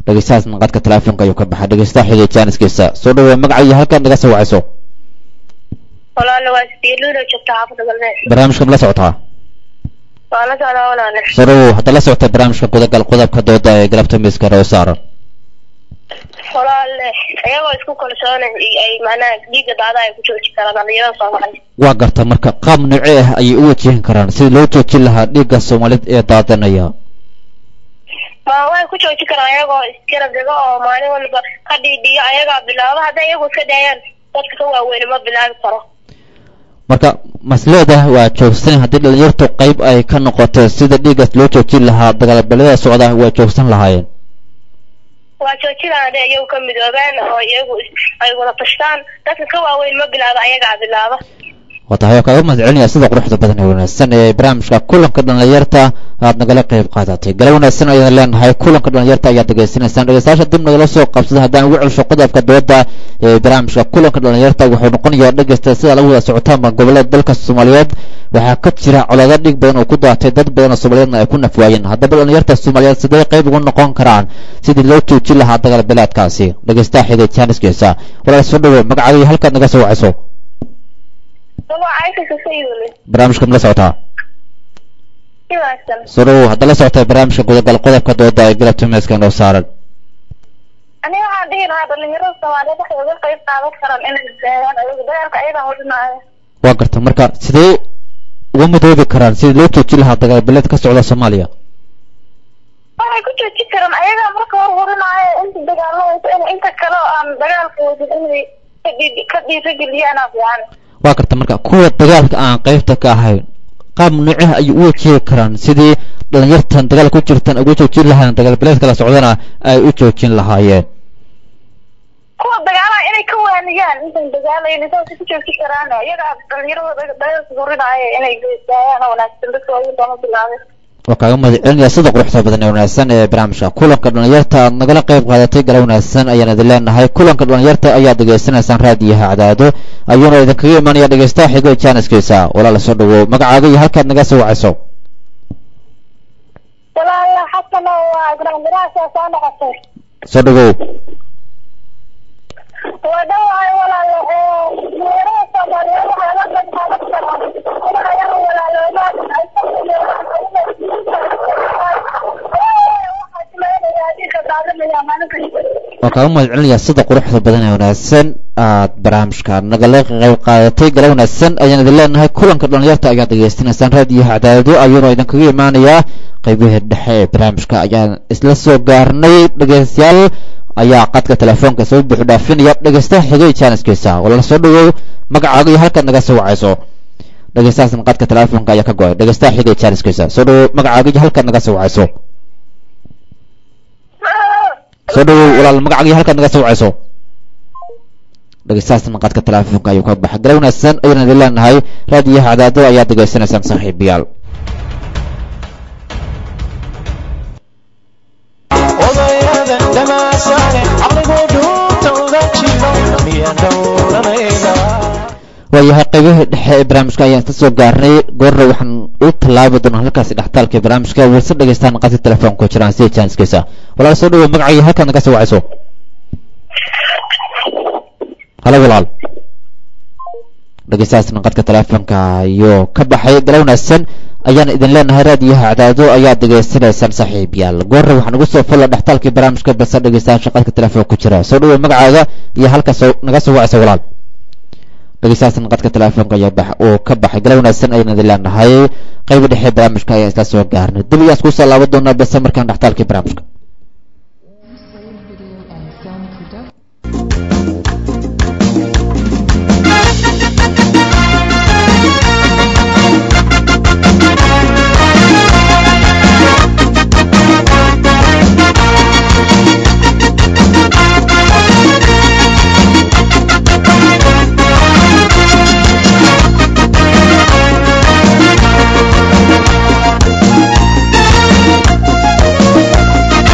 [SPEAKER 1] dhegeystahaas qadka teleefonka ayuu ka baxay dhegeystaha xigay jaaniskiisa soo dhaweey magaca iyo halkaad naga soo wacayso
[SPEAKER 4] walaale waa siluulo joogta xaafada galbeed
[SPEAKER 1] barnaamijka ma la socotaa
[SPEAKER 4] waa la socdaa walaale
[SPEAKER 1] soo dhawow hadda la socota barnaamijka gudagal qodobka dooda ee galabta miiska hore u saaran
[SPEAKER 4] walaale iyagoo isku kalsoona ay macnaha dhiigga daada ay ku jooji karaan dhalinyarada soomaaliya
[SPEAKER 1] waa garta marka qaab noocee ah ayay u wajihin karaan sidii loo joojin lahaa dhiigga soomaaliyeed ee daadanaya
[SPEAKER 4] ma way ku jooji karaan ayagoo isgarab dhigo oo maalin walba ka dhiidhiyo ayagaa bilaabo hadday iyagu iska dayaan dadka ka waaweyn ma bilaabi karo
[SPEAKER 1] marka masleedah waa joogsan haddii dhalinyartu qayb ay ka noqoto sida dhiiggaas loo joojin lahaa dagaalbeelada socda waa joogsan lahaayeen
[SPEAKER 4] waa joojinaan hadday iyagu ka midoobaan oo iyagu ay wada tashtaan dadka ka waaweyn ma bilaabo ayagaa bilaaba
[SPEAKER 1] waa tahay waa kaaga mahad celinaya sida quruxda badan ee wanaagsan ee barnaamijka kulanka dhalinyarta aad nagala qayb qaadatay gala wanaagsan ayaan leenahay kulanka dhalinyarta ayaad degeysanaysaan dhegeystayaasha dib nagala soo qabsada haddaan ugu celsho qodobka dooda ee barnaamijka kulanka dhalinyarta wuxuu noqonayaa dhegeysta sida lagu wada socotaanba gobolada dalka soomaaliyeed waxaa ka jira colaado dhiig badan oo ku daatay dad badan oo soomaaliyeedna ay ku nafwaayeen haddaba dhalinyarta soomaaliyeed sidee qayb uga noqon karaan sidii loo joojin lahaa dagaal beelaadkaasi dhegeystaha xigay jaaniskiisa walaal soo dhawow magacaaga iyo halkaad naga soo wacayso barnaamijka ma la socotaa soo dhawow hadda la socota barnaamijka gudagal qodobka dooda ee galabta meeska noo saaran
[SPEAKER 4] aniga waxaan dhihi lahaa dhalinyarada soomaaliyeed waxay uga qayb qaadan karaan inay daayaan ayaga dagaalka ayagaa hodhinaayo
[SPEAKER 1] waa garta marka sidee uga midoobi karaan sidii loo joojin lahaa dagaal beeleed ka socda soomaaliya
[SPEAKER 4] waxay ku joojin karaan ayagaa marka hor horinaayo inta dagaalameysa in inta kale oo aan dagaalka wadin inay ka dhiiri ka dhiirigeliyaana fiican
[SPEAKER 1] waa garta marka kuwa dagaalka aan qaybta ka ahayn qaab nooceh ayay u wajihi karaan sidii dhalinyartan dagaal ku jirtan uga joojin lahaayeen dagaal beeleed kala socdana ay u joojin lahaayeen
[SPEAKER 4] kuwa dagaalaha inay ka waaniyaan intan dagaalayn saasay ku joojin karaan iyaga dhalinyarada dagaalka horinaayo inay daayaan oo wanaagsan dadka waaweyn doona bilaabay
[SPEAKER 1] waa kaaga mahad celinaya sida quruxda badan ee wanaagsan ee barnaamijka kulanka dhalinyarta aad nagala qayb qaadatay gala wanaagsan ayaan idin leenahay kulanka dhalinyarta ayaad degeysanaysaan raadiyaha cadaado ayuuna idinkaga imanaya dhegeystaha xigo jaaniskiisa walaala soo dhawow magacaaga iyo halkaad naga soo wacayso
[SPEAKER 4] walaala xasan waa gramiraasa soo noqotay
[SPEAKER 1] soo dhawow
[SPEAKER 4] waa dhawahay walaalo dhalinyarada soomaaliyeed waxay la qayb qaadan karaan in ayaga walaaloomaan ay ka
[SPEAKER 1] waa kaaga mahad celinaya sida quruxda badan ee wanaagsan aad barnaamijka nagala qayb qaadatay gala wanaagsan ayaan idin leenahay kulanka dhalinyarta ayaad degeystanaysaan raadiyaha cadaado ayuuna idinkaga imaanayaa qaybihii dhexe ee barnaamijka ayaan isla soo gaarnay dhegeystayaal ayaa qadka telefoonka soo buuxu dhaafinaya dhegeystaha xigay jaaniskiisa walaala soo dhawow magacaaga iyo halkaad naga soo wacayso dhegeystahaasna qadka telefoonka ayaa ka go-ay dhegeystaha xigay jaaniskiisa soo dhawow magacaaga iyo halkaad naga soo wacayso soo dhawow walaal magacaaga iyo halkaad naga soo wacayso dhegeystahaasna qadka telefoonka ayuu ka baxay gala wanaagsan ayaan idin leenahay raadiyaha cadaado ayaad degeysanaysaan saaxiibayaal
[SPEAKER 5] odayada dhamaasaane caqligu dhuuntooda jiro miyaan dhowranayna
[SPEAKER 1] waayahay qaybihii dhexe ee barnaamijka ayaan ka soo gaarnay goorna waxaan u tallaabi doonaa halkaasi dhextaalka ee barnaamijka warse dhegeystaan qadka telefoonka jiraan sida jaaniskiisa walaal soo dhawow magacaaga iyo halkaad naga soo wacayso halo walaal dhegeystahaasna qadka telefoonka ayuu ka baxay gala wanaagsan ayaan idin leenahay raadiyaha cadaado ayaad degeysanaysaan saaxiibayaal goorna waxaan ugu soo fulla dhextaalkii barnaamijka balse dhegeystayaasha qadka telefoonka ku jira soo dhawow magacaaga iyo halka soo naga soo wacaysa walaal dhegeystahaasna qadka telefoonka ayaa bax uu ka baxay gala wanaagsan ayaan idin leenahay qayba dhexe barnaamijka ayaan isla soo gaarnay dib iyaan isku soo laaban doonaa balse markaan dhextaalkii barnaamijka
[SPEAKER 6] Thank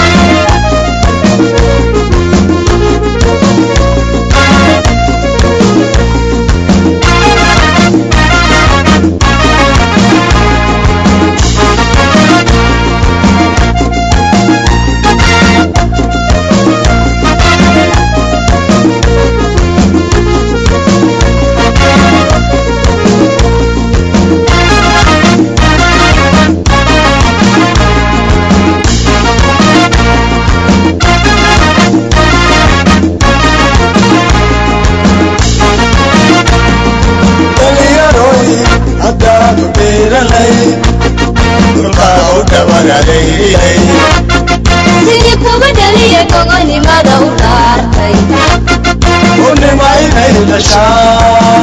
[SPEAKER 5] dhabaradaylay
[SPEAKER 6] sidii kuba dhaliya gogolnimada u dhaartay
[SPEAKER 5] unima inay dhashaan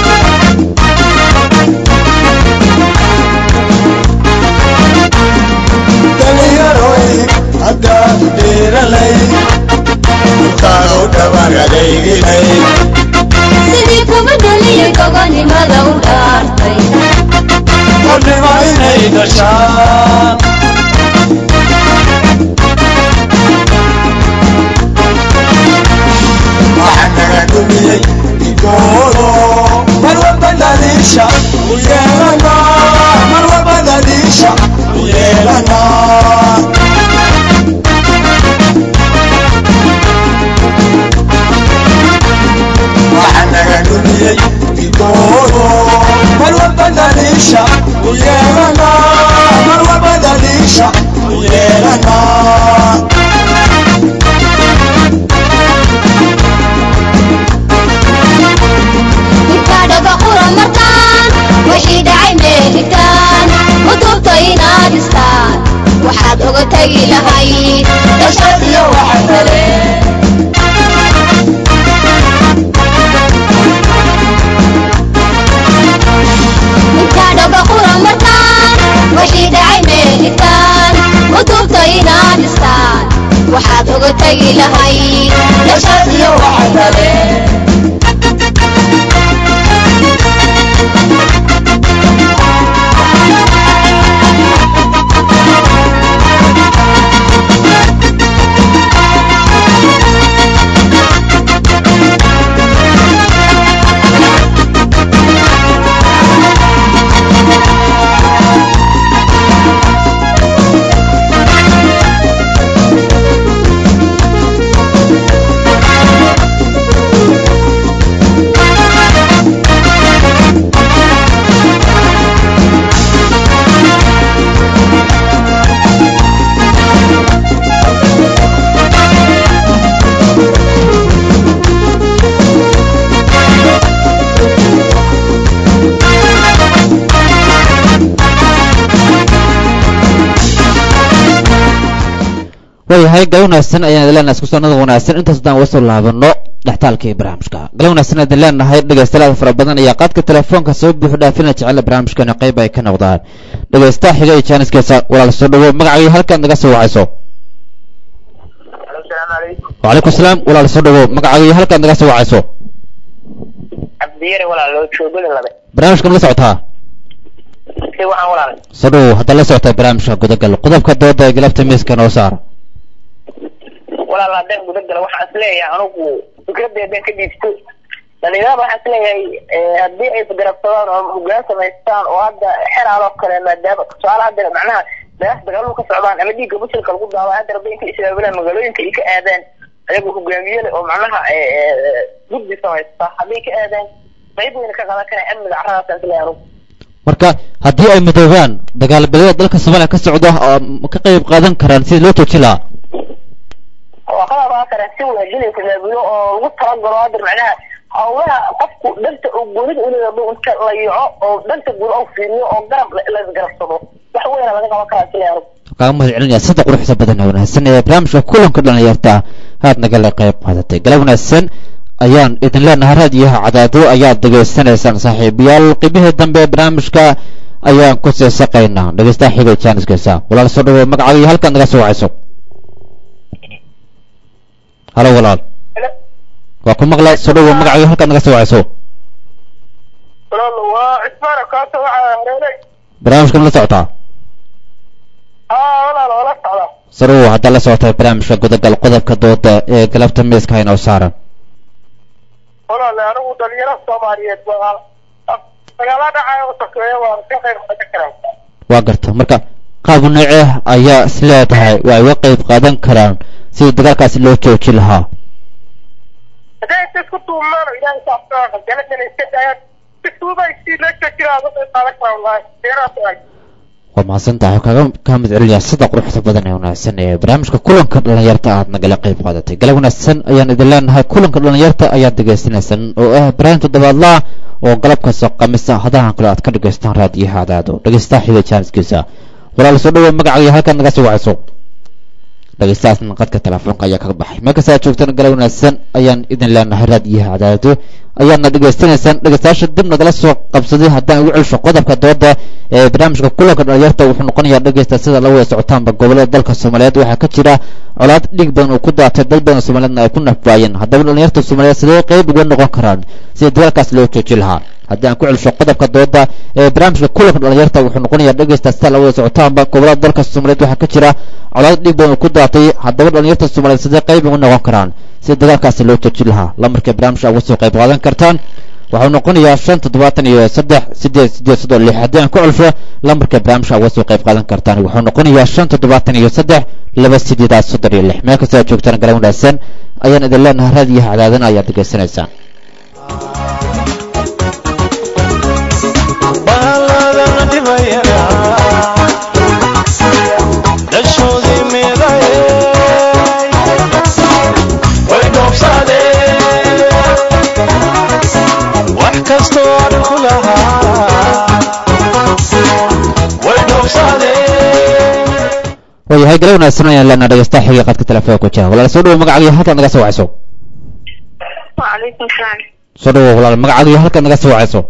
[SPEAKER 5] dhalinyaroy haddaad dhiiralay dhulkaaga u dhabaradaylay
[SPEAKER 6] sidii kuba dhaliya gogolnimada u dhaartay
[SPEAKER 5] unima inay dhashaan waxaa naga dhumiyey igoodo mar walba dhaliisha u yeelana mar walba dhaliisha u yeelana waxaa naga dhumiyey igoodo mar walba dhaliisha u yeelana mar walba dhaliisha u yeelana
[SPEAKER 6] inkaadhaba qura markaan wixii dhacay meelitaan kutubta inaad dhistaan waxaad oga tegi lahayd dhashad iyo waxa kale inkaadhaba qura markaan wixii dhacay meelitaan kutubta inaad dhistaan waxaad oga tegi lahayd dhashad iyo waxa kale
[SPEAKER 1] waayahay gal wanaagsan ayaan idin leenahay isku soonada wanaagsan intaas haddaan uga soo laabano dhextaalkii barnaamijka gal wanaagsan idin leenahay dhegaystayaal fara badan ayaa qaadka telefoonka soo buuxu dhaafina jecela barnaamijkana qayb ay ka noqdaan dhegaystaha xiga iyo jaaniskeesa walaal soo dhawow magacaaga halkaad naga soo wacayso
[SPEAKER 3] asalaamu calaykum
[SPEAKER 1] wacalaykum salaam walaal soo dhawow magacaaga iyo halkaad naga soo wacayso
[SPEAKER 3] cabdiyare walaal loo joogada labe
[SPEAKER 1] barnaamijka ma la socotaa
[SPEAKER 3] si waxaan walaal
[SPEAKER 1] soo dhawow haddaad la socotay barnaamijka gudagal qodobka dooda ee galabta miiska noo saara
[SPEAKER 3] walaal haddaan gudagala waxaan is leeyahay anugu fikradeedan ka dhiibto dhalinyarada waxaan is leeyahay haddii ay garabsadaan oo hogaan samaystaan oo hadda xeraal oo kale maadaama tusaale hadda macnaha meelaha dagaaladu ka socdaan ama dhiigga musilka lagu daaba hadda rabbi inka isbaabilaan magaalooyinka ay ka aadaan ayagoo hogaamiye leh oo macnaha guddi samaysta hadday ka aadaan qayb weyna ka qadan kara amniga carradaasaan is leeyahay anugu
[SPEAKER 1] marka haddii ay midoobaan dagaalbeelada dalka soomaaliya ka socda oo ka qayb qaadan karaan sidii loo tooji lahaa
[SPEAKER 3] waa ka laabaa kara si wanaajinaysa maabulo oo lagu talagalo hadda macnaha hawlaha qofku dhanta oo goonida uleeyahay inta la yaco oo dhanta guud oo fiiriyo oo garab laisgarabsado wax weyna laga qaban karaa sila anug
[SPEAKER 1] kaaga mahad celinaya sida quruxda badan ee wanaagsan ee barnaamijka kulanka dhalinyarta aad nagala qayb qaadatay galab wanaagsan ayaan idin leenahay raadiyaha cadaado ayaad dhegaysanaysaan saaxiibayaal qibihii dambe ee barnaamijka ayaan ku seesaqaynaa dhegeystaha xigay jaaniskiisa walaal soo dhawow magacaaga iyo halkaad naga soo wacayso halo walaal waa ku maqla soo dhawow magacaaga iyo halkaad naga soo wacayso
[SPEAKER 3] walaal waa cismaana kaasa waxaa hareeray
[SPEAKER 1] barnaamijka ma la socotaa
[SPEAKER 3] haa walaal waa la socdaa
[SPEAKER 1] soo dhawow haddaad la socotay barnaamijka gudagal qodobka dooda ee galabta miiska inoo saaran
[SPEAKER 3] walaal anigu dhalinyaro soomaaliyeed baa dagaala dhacaya u sokeeya waa ka qayb qaadan karaa
[SPEAKER 1] waa garta marka qaab noocee ayaa is leedahay waa ay uga qayb qaadan karaan sidii dagaalkaasi loo jooji lahaa
[SPEAKER 3] hadday inta isku tuumaan oo ilaahay saafka galadana iska daayaan si tuuba si la joojinaa uga qayb qaadan karaa wallaahi deeraas waay
[SPEAKER 1] waa mahadsan tahay kaaga kaa mid celinaya sida quruxda badan ee wanaagsan ee barnaamijka kulanka dhalinyarta aad nagala qayb qaadatay galab wanaagsan ayaan idin leenahay kulanka dhalinyarta ayaad dhegaysanaysaan oo ah barnaamij toddobaadlaa oo galab kasta khamiisa hadahan kale aad ka dhegaystaan raadiyaha cadaado dhegeystaha xiga jaaniskiisa walaal soo dhawow magacaaga iyo halkaad naga soo wacayso dhegeystahaasna qadka telefoonka ayaa kaga baxay meel kasta aad joogtaan gala wanaagsan ayaan idin leenahay raad iyo cadaado ayaadna dhegeystanaysaan dhegeystayaasha dib nagala soo qabsaday haddaan ugu celsho qodobka dooda ee barnaamijka kulanka dhalinyarta wuxuu noqonayaa dhegeysta sida la wada socotaanba gobolada dalka soomaaliyeed waxaa ka jira colaad dhiig badan uu ku daatay dad badan soomaaliyeedna ay ku nafwaayeen haddaba dhalinyarta soomaaliyeed sidee qeyb uga noqon karaan sidii dagaalkaas loo jooji lahaa haddii aan ku celsho qodobka dooda ee barnaamijka kulanka dhalinyarta wuxuu noqonayaa dhegeysta sida la wada socotaanba gobolada dalka soomaaliyeed waxaa ka jira colaad dhiig badan uu ku daatay haddaba dhalinyarta soomaaliyeed sidee qeyb uga noqon karaan si dagaalkaasi loo joojin lahaa lamarkay barnaamijka uga soo qayb qaadan kartaan waxuu noqonayaa shan toddobaatan iyo saddex sideed sideed soddon lix haddii aan ku celsho lamarkay barnaamijka uga soo qayb qaadan kartaan wuxuu noqonayaa shan toddobaatan iyo saddex laba sideedaad soddon iyo lix meel kasta aad joogtaan gala wanaagsan ayaan idin leenahay raad iyo cadaadana ayaad degeysanaysaan
[SPEAKER 5] baaladana dhibayana dhashoodii midaye way dhoobsadeen wax kastoo aan ku lahaa way dhoobsadeen
[SPEAKER 1] waayahay gala wanaagsan ayaan leenahay dhegeystaha xiga qadka telefoonka ku jira walaal soo dhawow magacaaga iyo halkaad naga soo wacayso
[SPEAKER 4] وعليكم السلام
[SPEAKER 1] soo dhawow walaal magacaaga iyo halkaad naga soo wacayso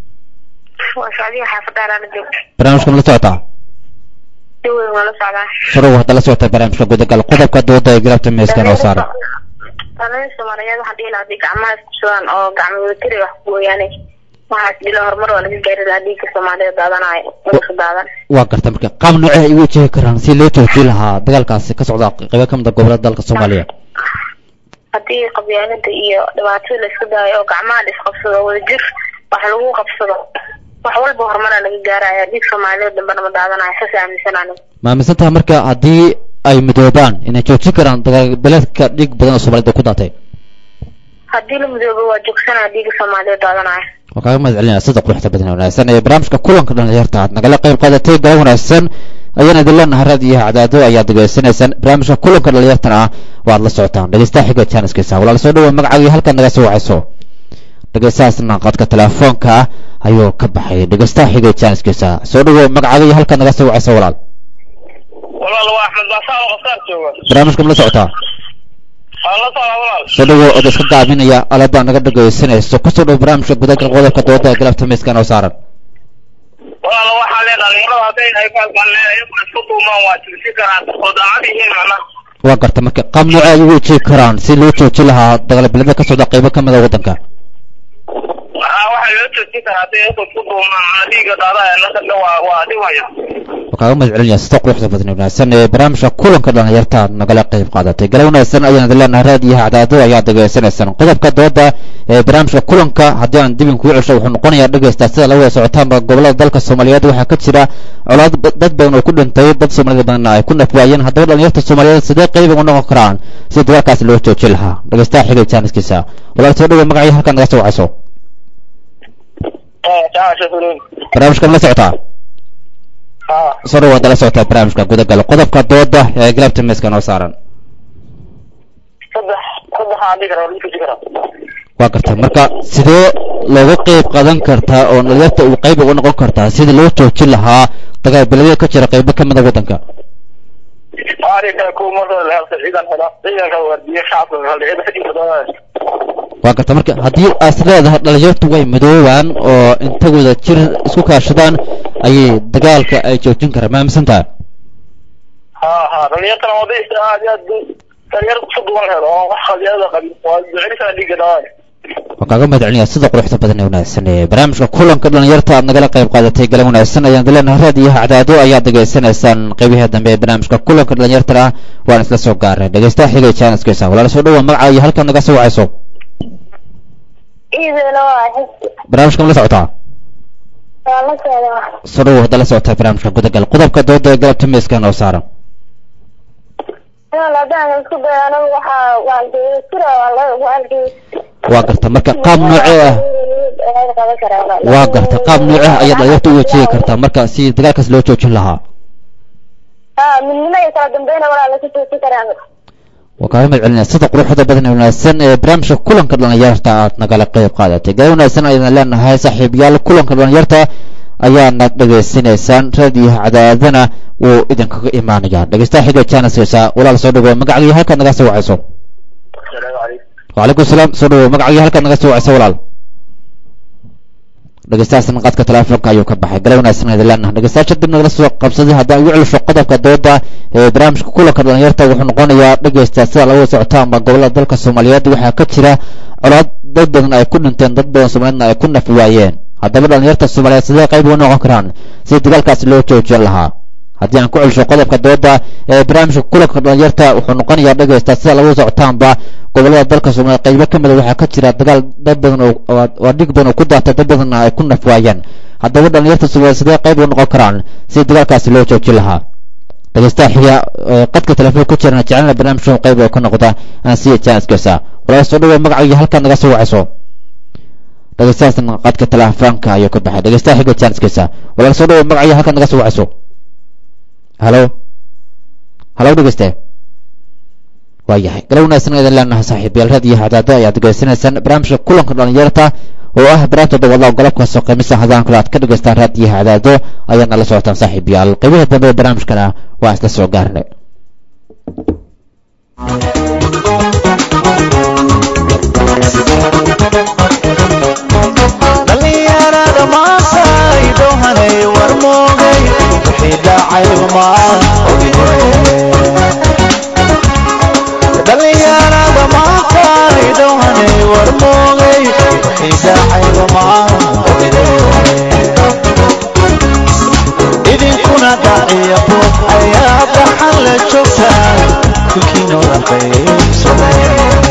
[SPEAKER 4] وسعودية حافظة على الجو
[SPEAKER 1] barnaamijka ma la socotaa
[SPEAKER 4] جوي ولا سعودة
[SPEAKER 1] soo dhawow hadda la socotay barnaamijka gudagal qodobka dooda ee galabta meeskan oo saaran
[SPEAKER 4] Dhallinyarada Soomaaliyeed waxaa dhihi lahaa haddii gacmaha isku sudaan oo gacmo wadajir ay wax ku gooyaane waxaas dhilo horumar waa laga gaari lahaa dhiigga Soomaaliyeed daadanayo waddanka daadan
[SPEAKER 1] waa garta marka qaab noocee ay ugu wajihi karaan si loo joojin lahaa dagaalkaasi ka socda qaybo ka mid a gobolada dalka soomaaliya
[SPEAKER 4] haddii qabyaalada iyo dhibaatada la isku daayo oo gacmaha la isqabsado wadajir wax lagu qabsado wax walba horumaraa laga gaaraya dhiig Soomaaliyeed dambana ma daadanayo saas aaminsanaan
[SPEAKER 1] ma aaminsan tahay marka haddii ay midoobaan inay joojin karaan dagaal beledka dhiig badan oo soomaaliyed ku daatay
[SPEAKER 4] haddii la midoobo waa joogsanaya dhiigga Soomaaliyeed daadanayo
[SPEAKER 1] waa kaaga mahad celinaya sida quruxda badan ee wanaagsan ee barnaamijka kulanka dhalinyarta aad nagala qayb qaadatay galab wanaagsan ayaan idin leenahay raad iyo cadaado ayaad degeysanaysaan barnaamijka kulanka dhalinyartana ah waad la socotaan dhegeystaha xiga jaaniskiisa walaal soo dhawow magacaaga iyo halkaad naga soo wacayso dhegeystahaasna qadka telefoonka ah ayuu ka baxay dhegeystaha xiga jaaniskiisa soo dhawow magacaaga iyo halkaad naga soo wacayso walaal
[SPEAKER 3] walaal waa axmed baasaa oo qasaar jooga
[SPEAKER 1] barnaamijka ma la socotaa
[SPEAKER 3] waan la socdaa walaal
[SPEAKER 1] soo dhawow ood iska gaabinaya aladaa naga dhegeysanayso kusoo dhow barnaamijka gudagal qodobka dooda ee galabta miiskan oo saaran
[SPEAKER 3] walaal waxaa lee dhalinyarada hadday ay kaalgaleen iyagu isku duumaan waa jirsi karaan oo daacad yihiin macnaha
[SPEAKER 1] waa garta marka qaab noocee ay ugu wajihi karaan si loo joojin lahaa dagaalbeelada ka socda qaybo ka mid a waddanka
[SPEAKER 3] waxaa waxaa loo joojin karaa hadday iyagu isku duumaan macna dhiigga daadaya nasarka waa waa dhibaya
[SPEAKER 1] waa kaaga mahad celinaya sida quruxda badan ee wanaagsan ee barnaamijka kulanka dhalinyarta aad nagala qayb qaadatay gala wanaagsan ayaan idin leenahay raad iyo cadaado ayaad degeysanaysaan qodobka dooda ee barnaamijka kulanka haddii aan dibin kugu celsho wuxuu noqonayaa dhegeysta sida la wada socotaanba gobolada dalka soomaaliyeed waxaa ka jira colaad ba- dad badan oo ku dhintay dad soomaalida badanna ay ku nafwaayeen haddaba dhalinyarta soomaaliyeed sidee qayb uga noqon karaan si dagaalkaasi loo joojin lahaa dhegeystaha xigay jaaniskiisa walaal soo dhawow magacii halkaad naga soo wacayso barnaamijka ma la socotaa soo dhawaad la socotaa barnaamijka gudagal qodobka dooda ee galabta miiska noo saaran
[SPEAKER 3] saddex saddex aan dhigi karaa waa lagu joojin karaa
[SPEAKER 1] waa garta marka sidee looga qayb qaadan kartaa oo dhalinyarta uu qayb uga noqon kartaa sidii loo joojin lahaa dagaal beledya ka jira qaybo ka mid a waddanka
[SPEAKER 3] ari kale kuwa markooda la helta ciidan hela ciidanka waardiye shacabka haldhicida xidhiidka doonaya
[SPEAKER 1] waa garta marka haddii aas leedahay dhalinyartu way midoobaan oo intagooda jir isku kaashadaan ayay dagaalka ay joojin karaan ma aaminsan tahay
[SPEAKER 3] ha ha dhalinyartana waday aad iyo aad dhalinyarta isku duwan la helo oo wax qabyaalada qabin waa ducelisana dhiigga daawaya
[SPEAKER 1] waan kaaga mahad celinaya sida quruxda badan ee wanaagsan ee barnaamijka kulanka dhalinyarta aad nagala qayb qaadatay galan wanaagsan ayaan dileenahay raad iyo cadaado ayaad degeysanaysaan qeybihi dambe ee barnaamijka kulanka dhalinyartana waan isla soo gaaray dhegeystaha xigay jaaniskiisa walaal soo dhawa magaca iyo halkaad naga soo wacayso
[SPEAKER 4] iidana waa xisi
[SPEAKER 1] barnaamijka ma la socotaa
[SPEAKER 4] waa la socdaa
[SPEAKER 1] soo dhawow hadda la socotay barnaamijka gudagal qodobka dooda ee galabta miiska noo saaran
[SPEAKER 4] inaan haddaan isku dayo anagu waxaa waalgeeyo sira waa la waalgeeyo
[SPEAKER 1] waa garta marka qaab noocee ah waa garta qaab noocee ah ayaad dhalinyarta u wajihi kartaa marka si dagaalkaas loo joojin lahaa
[SPEAKER 4] ha midnimo iyo kala dambeyna walaa laku joojin karaa
[SPEAKER 1] waa kaaga mahad celinaya sida quruxda badan ee wanaagsan ee barnaamijka kulanka dhalinyarta aad nagala qayb qaadatay gaala wanaagsan ayaan leenahay saaxiibayaal kulanka dhalinyarta ayaana dhegaysanaysaan raadiyo cadaadana wuu idinkaga imaanayaa dhegeystaha xiga janiskaysa walaal soo dhawo magacagii halkaad naga soo wacayso wacalaykum salaam soo dhawo magacagii halkaad naga soo wacayso walaal dhegeystahaasna qadka teleefonka ayuu ka baxay gala wanaagsan idin leenaha dhegeystayaasha dib nagala soo qabsaday haddaan ugu celisho qodobka dooda ee barnaamijka kulanka dhalinyarta wuxuu noqonayaa dhegeysta sida laga socotaanba gobolada dalka soomaaliyeed waxaa ka jira colaad dad badan ay ku dhinteen dad badan soomaaliyeedna ay ku nafi waayeen haddaba dhalinyarta soomaaliyeed sidee qayb uga noqon karaan sidii dagaalkaasi loo joojin lahaa haddii aan ku celisho qodobka dooda ee barnaamijka kulanka dhalinyarta wuxuu noqonayaa dhegeysta sida lagu socotaanba gobolada dalka soomaaliya qaybo ka mida waxaa ka jira dagaal dad badan oo waa dhig badan oo ku daatay dad badanna ay ku nafwaayeen haddaba dhalinyarta soomaaliya sidee qayb uga noqon karaan sidii dagaalkaasi loo joojin lahaa dhegeystaha xiga qadka telefoon ku jirana jecelna barnaamijka qayb oo ka noqda aan siiya janiskiisa walaal soo dhawo magacayga halkaad naga soo wacayso dhegeystahaasna qadka telefoonka ayuu ka baxay dhegeystaha xiga janiskiisa walaal soo dhawo magacayga halkaad naga soo wacayso halo halo dhegeyste waa yahay gala wanaagsan idin leenahay saaxiibayaal raad iyo hadaado ayaad degeysanaysaan barnaamijka kulanka dhalinyarta oo ah barnaamijka dawada golobkaasoo qiimisa hadaan kale aad ka dhegeystaan raad iyo hadaado ayaadna la socotaan saaxiibayaal qeybaha dambe ee barnaamijkana waa isla soo gaarnay
[SPEAKER 5] dhalinyarada maasay dowhanay war moogay wixii dhacay maa dhalinyarada maasay dowhanay war moogay wixii dhacay maa idinkuna dhaciya buuq ayaa dhaxan la joogtaan kulkiinooda qaybsaday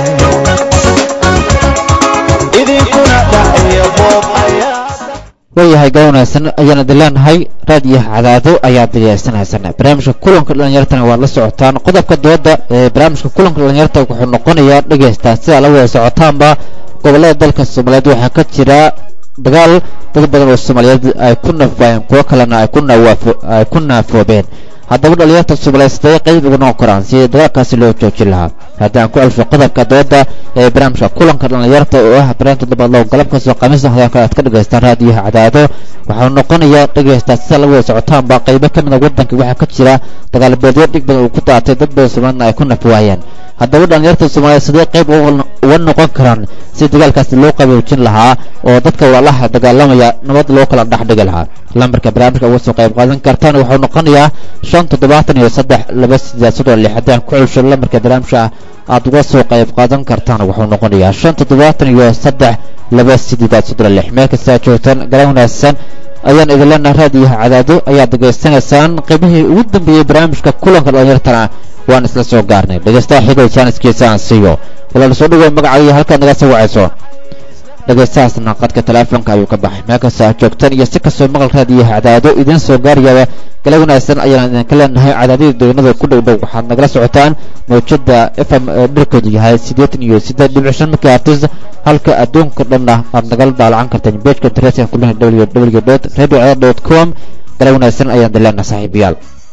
[SPEAKER 5] idinkuna dhaciya buuq ayaa
[SPEAKER 1] waayahay gala wanaagsan ayaan idin leenahay raadiyo cadaado ayaad degeysanaysaan barnaamijka kulanka dhalinyartana waad la socotaan qodobka dooda ee barnaamijka kulanka dhalinyarta wuxuu noqonayaa dhegeystaa sida la wada socotaanba gobolada dalka soomaaliyeed waxaa ka jira dagaal dad badan oo soomaaliyeed ay ku nafwaayeen kuwo kalena ay ku nawaafo ay ku naafoobeen haddaba dhalinyarta soomaaliyeed sidee qayb uga noqon karaan sidii dagaalkaasi loo joojin lahaa haddii aan ku celsho qodobka dooda ee barnaamijka kulanka dhalinyarta oo ah barnaamijka dabadlow galabkaasoo khamiista hadaan kale aad ka dhegaystaan raadiyaha cadaado waxau noqonayaa dhegaystaa sida la wada socotaanba qaybo ka mida waddanka waxaa ka jira dagaalbeedyo dhig badan uu ku daatay dad badan soomaaliyedna ay ku nafwaayeen haddaba dhalinyarta soomaaliyeed sidee qayb uga noqon karaan si dagaalkaasi loo qaboojin lahaa oo dadka walaalaha dagaalamaya nabad loo kala dhex dhigi lahaa lambarka barnaamijka uga soo qayb qaadan kartaan waxau noqonayaa shan toddobaatan iyo saddex laba sideed soddon lix haddii aan ku celsho lambarka barnaamijka aad uga soo qayb qaadan kartaan wuxuu noqonayaa shan toddobaatan iyo saddex laba sideedaad soddon lix meel kasta aad joogtaan garan wanaagsan ayaan idin leenahay raadiyaha cadaado ayaad degeysanaysaan qaybihii ugu dambeeyey barnaamijka kulanka dhalinyartana waan isla soo gaarnay dhegeystaha xigay jaaniskiisa aan siiyo walaal soo dhawow magacaagiyo halkaad naga soo wacayso dhegeystahaasna qadka teleefonka ayuu ka baxay meel kasta aad joogtaan iyo si kastoo maqal raadiyaha cadaado idiin soo gaarayaba gala wanaagsan ayaan idinka leenahay cadaadida deegnada ku dhow dhow waxaad nagala socotaan mawjada f m ee dhirkoodu yahay siddeetan iyo siddeed dhibic shan megahertz halka adduunka dhanna aad nagala daalacan karteen bejka internetka kulina w w dot radio cadaad dot com gala wanaagsan ayaan idin leenahay saaxiibayaal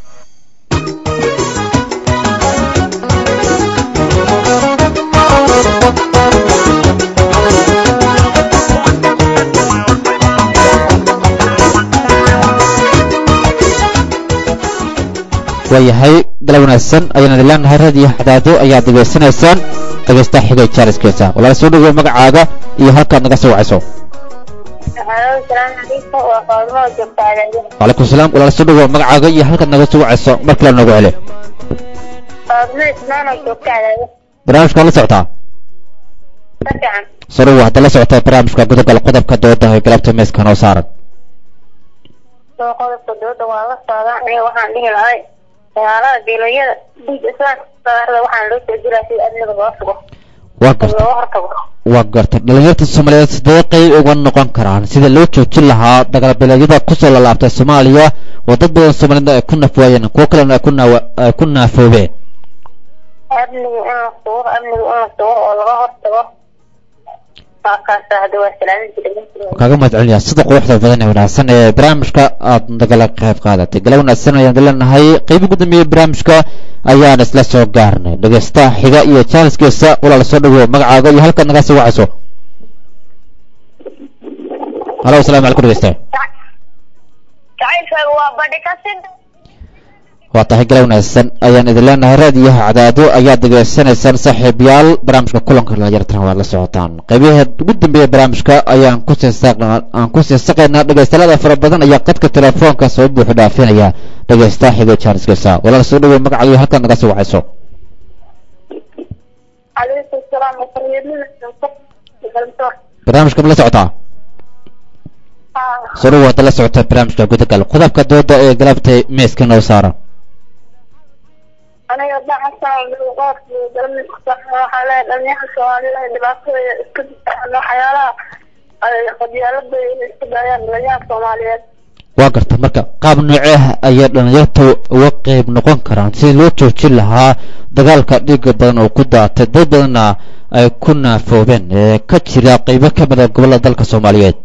[SPEAKER 1] waayahay gala wanaagsan ayaan idin leenahay raadiyo cadaado ayaad degeysanaysaan dhegeysta xigay jaariskeesa walaal soo dhawow magacaaga iyo halkaad naga soo wacayso wacalaykum salaam walaal soo dhawow magacaaga iyo halkaad naga soo wacayso mar kale noogu celi barnaamijka la socotaa soo dhawow hadda la socotaa barnaamijka gudagal qodobka dooda ee galabta meeska noo saaran
[SPEAKER 4] qodobka dooda waa la socdaa aniga waxaan dhihi lahay dagaalada diilayada dhiig islaamka saarada waxaan loo soo jiraa sida amniga loo sugo
[SPEAKER 1] waa garta
[SPEAKER 4] looga hortago
[SPEAKER 1] waa garta dhalinyarta soomaaliyeed sidee qayb uga noqon karaan sida loo joojin lahaa dagaalbeeleedyada kusoo lalaabtay soomaaliya oo dad badan soomaaliyeed ay ku nafwaayeen kuwo kalena ay ku naawa ay ku naafoobeen
[SPEAKER 4] amniga in la sugo amniga in la sugo oo laga hortago waa kaasa hadda waa salaaminta dhegeysiga
[SPEAKER 1] kaaga mahad celinayaa sida quruxda badan ee wanaagsan ee barnaamijka aad nagala qayb qaadatay gala wanaagsan ayaan leenahay qayb ugu dambeeyey barnaamijka ayaan isla soo gaarnay dhegeystaha xiga iyo jaaniskiisa walaal soo dhawow magacaaga iyo halkaad naga soo wacayso halo asalaamu calaykum dhegeystaha
[SPEAKER 4] jacaylkaaga waa badhi kasid
[SPEAKER 1] waa tahay gala wanaagsan ayaan idin leenahay raadiyaha cadaado ayaad degeysanaysaan saaxiibayaal barnaamijka kulanka dhalinyartana waad la socotaan qaybaheed ugu dambeeya barnaamijka ayaan kusii aan kusii saqaynaa dhegeystayaada fara badan ayaa qadka telefoonka soo buuxu dhaafinaya dhegeysta xige jaaniskeysa walaal soo dhaweey magacayo halkaad naga soo wacayso
[SPEAKER 4] calaykum salaam
[SPEAKER 1] barnaamijka ma la socotaa soo dhawo hadda la socota barnaamijka gudagal qodobka dooda ee galabtay meeska noo saaran
[SPEAKER 4] aniga dacasan qoofki galmidka waxaa leeyahay dhalinyaha soomaalida dhibaatada iska difaacan waxyaalaha ay qadyaalada inay isku daayaan dhalinyaha soomaaliyeed
[SPEAKER 1] waa garta marka qaab noocee ayay dhalinyarta uga qeyb noqon karaan si loo joojin lahaa dagaalka dhiiga badan oo ku daatay dad badanna ay ku naafoobeen ee ka jira qeybo ka mida gobollada dalka soomaaliyeed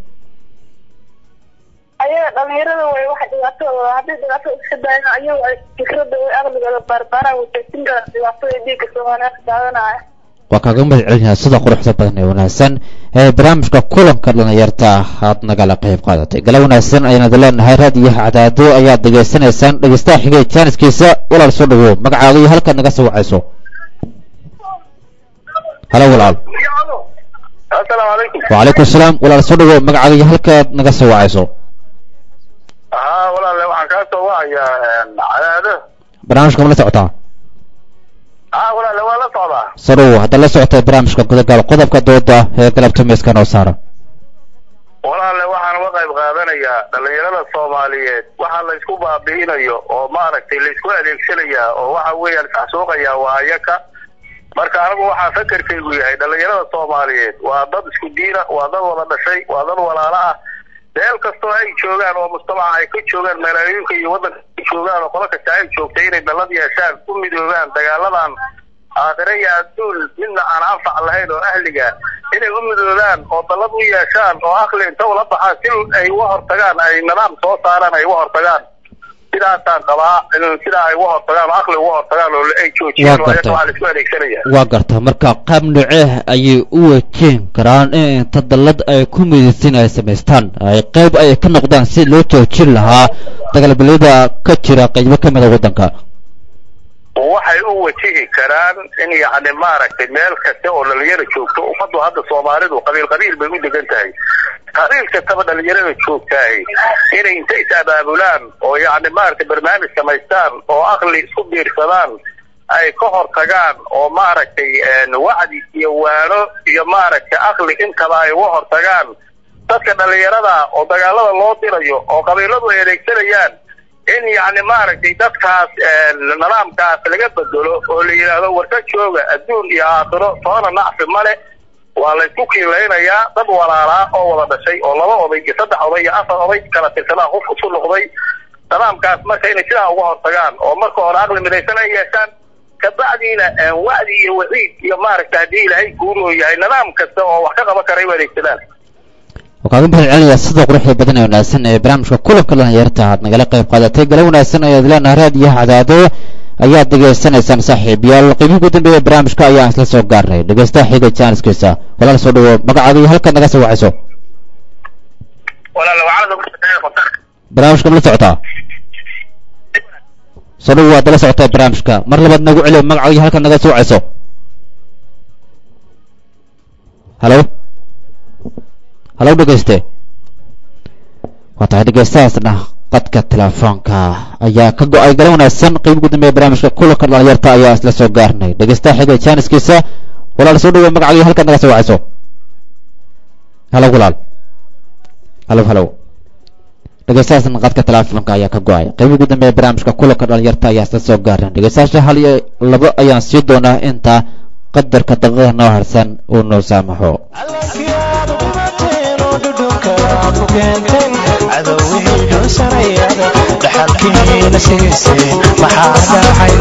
[SPEAKER 4] ayaga dhalinyarada way waxa dhibaatadooda haddii dhibaatada iska daayaan ayagu ay fikrada way aqligooda baarbaaraan wajajin karaan dhibaatada dhiiga soomaaliyeed daadanaya
[SPEAKER 1] waa kaaga mahad celinayaa sida quruxda badan ee wanaagsan ee barnaamijka kulanka dhalinyarta aad nagala qayb qaadatay gala wanaagsan ayaan idin leenahay raadiyaha cadaado ayaad degeysanaysaan dhegeystaha xigay jaaniskiisa walaal soo dhawow magacaaga iyo halkaad naga soo wacayso halo walaal
[SPEAKER 3] asalaamu calaykum
[SPEAKER 1] wacalaykum asalaam walaal soo dhawow magacaaga iyo halkaad naga soo wacayso
[SPEAKER 3] haa walaale waxaan kaa soo wacayaa cadaado
[SPEAKER 1] barnaamijka ma la socotaa
[SPEAKER 3] haa walaale waa la socdaa
[SPEAKER 1] soo dhawow haddaad la socotay barnaamijka gudagal qodobka dooda ee galabta meeska noo saaran
[SPEAKER 3] walaale waxaan uga qayb qaadanayaa dhalinyarada soomaaliyeed waxa la isku baabi'inayo oo maaragtay la isku adeegsanayaa oo waxa weeyaan isxasuuqayaa waa ayaka marka anigu waxaa fakerkaygu yahay dhalinyarada soomaaliyeed waa dad isku diina waa dad wada dhashay waa dad walaalo ah meel kastoo ay joogaan oo mujtamaca ay ka joogaan magaalooyinka iyo waddanka ay joogaan oo qolo kasta ay joogtay inay dallad yeeshaan u midoobaan dagaaladan aakhire iyo adduun midna aan anfac lahayn oo ahliga inay u midoobaan oo dallad u yeeshaan oo aqli inta ula baxaan si ay uga hortagaan ay nidaam soo saaraan ay uga hortagaan sidaasaan qabaa in sidaa ay uga hortagaan oo aqli uga hortagaan oo ay joojiyaan
[SPEAKER 1] Waa
[SPEAKER 3] oo ayaga
[SPEAKER 1] gartay.
[SPEAKER 3] waxaa la isku adeegsanaya
[SPEAKER 1] waa garta marka qaab noocee ayay u wajeen karaan in inta dallad ay ku midaysan ay samaystaan ay qayb ay ka noqdaan si loo joojin lahaa dagaalbilyada ka jira qaybo ka mida waddanka
[SPEAKER 3] waxay u wajihi karaan in yacni maaragtay meel kasta oo dhalinyaro joogto ummaddu hadda soomaalidu qabiil qabiil bay u degan tahay qabiil kastaba dhalinyarada joogtahay inay inta is abaabulaan oo yacni maaragtay barnaamij samaystaan oo aqli isku biirsadaan ay ka hortagaan oo maaragtay een, wacdi iyo waano iyo maaragtay aqli intaba ay uga hortagaan dadka dhalinyarada oo dagaalada loo dirayo oo qabiiladu ay adeegsanayaan in yacni maaragtay dadkaas een, nidaamkaas laga bedelo oo la yidhaahdo warka jooga adduun iyo aakhiro toona nacfi male waa la isku kiilaynayaa dad walaalaa oo wada dhashay oo laba oday iyo saddex oday iyo afar oday kala tirsadaa qof isu noqday nidaamkaas marka inay sidaa uga hortagaan oo marka hore aqli midaysan ay yeeshaan kabacdiina een, wacdi iyo waciid iyo maaragtay haddii ilaahay guuroo yahay nidaam kasta oo wax ka qaban kara ay u adeegsadaan
[SPEAKER 1] waa kaaga mahad celinayaa sida quruxda badan ee wanaagsan ee barnaamijka kulanka dhalinyarta aad nagala qayb qaadatay gala wanaagsan ayaad leenahay raadiyaha cadaado ayaad degeysanaysaan saaxiibayaal qiimihii ugu dambeeya barnaamijka ayaan isla soo gaarnay dhegeystaha xiga jaaniskiisa walaal soo dhawo magacaaga iyo halkaad naga soo wacayso
[SPEAKER 3] walaala waxaa
[SPEAKER 1] barnaamijka ma la socotaa soo dhawo waad la socotaa barnaamijka mar labaad nagu celiyo magacaaga iyo halkaad naga soo wacayso halo halo dhegeyste waa tahay dhegeystahaasna qadka telefoonka ayaa ka go-ay gala wanaagsan qiimo ugu dambeeya barnaamijka kulanka dhalinyarta ayaa isla soo gaarnay dhegeystaha xiga jaaniskiisa walaal soo dhawo magacaaga iyo halkaad naga soo wacayso halo walaal halo halo dhegeystahaasna qadka telefoonka ayaa ka go-ay qiimo ugu dambeeya barnaamijka kulanka dhalinyarta ayaa isla soo gaarnay dhegeystayaasha hal iyo labo ayaan sii doonaa inta qadarka daqiiqada noo harsan uu noo saamaxo
[SPEAKER 5] allakiyaad umateen oo dhudhunka ku keenteen cadowihii dhunsanayada dhaxalkiina siiseen maxaa dhacay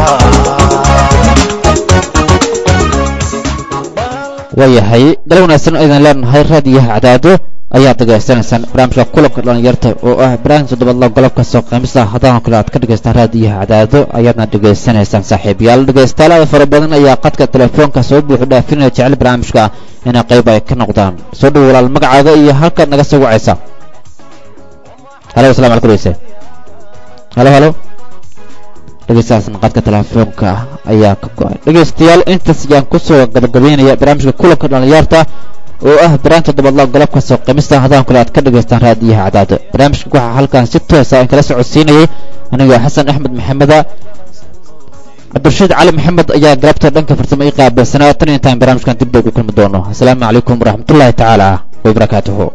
[SPEAKER 1] waayahay gal wanaagsan aydan leenahay raadiyaha cadaado ayaad degeysanaysaan barnaamijka kulanka dhalinyarta oo ah barnaamij toddobaadla golobka soo qaymista haddana kale aad ka dhegaystaan raadiyaha cadaado ayaadna dhegaysanaysaan saaxiibayaal dhegaystayaal fara badan ayaa qadka telefoonka soo buuxu dhaafinaya jecel barnaamijka inay qayb ay ka noqdaan soo dhow walaal magacaaga iyo halkaad naga soo wacaysa halo asalamu alaikum dhegeyste halo halo dhegeystahaasna qadka telefoonka ah ayaa ka go-ay dhegeystayaal intaas ayaan kusoo gabagabeynaya barnaamijka kulanka dhalinyarta oo ah baraan toddobaadla golobka soo qimista haddaan kule aad ka dhegaystaan raadiyaha cadaado barnaamijka waxaa halkan si toosa in kala socodsiinayay aniga xasan axmed maxameda cabdirashiid cali maxamed ayaa galabta dhanka farsamo ii qaabilsanaa tan intaan barnaamijkan dib ugu kulmi doono asalaamu calaykum waraxmatullaahi tacaala wabarakaatuhu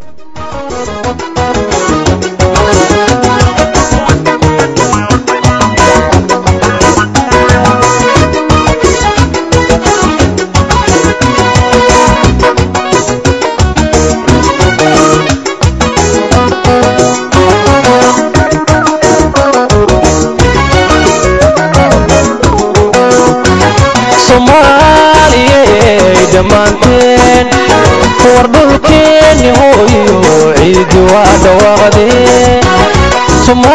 [SPEAKER 5] soomaaliyey dhammaanteen war dhulkeenni hooyo ciidi waa dhawaaqdeen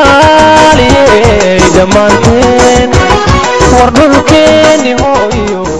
[SPEAKER 5] soomaaliyey dhammaanteen war dhulkeenni hooyo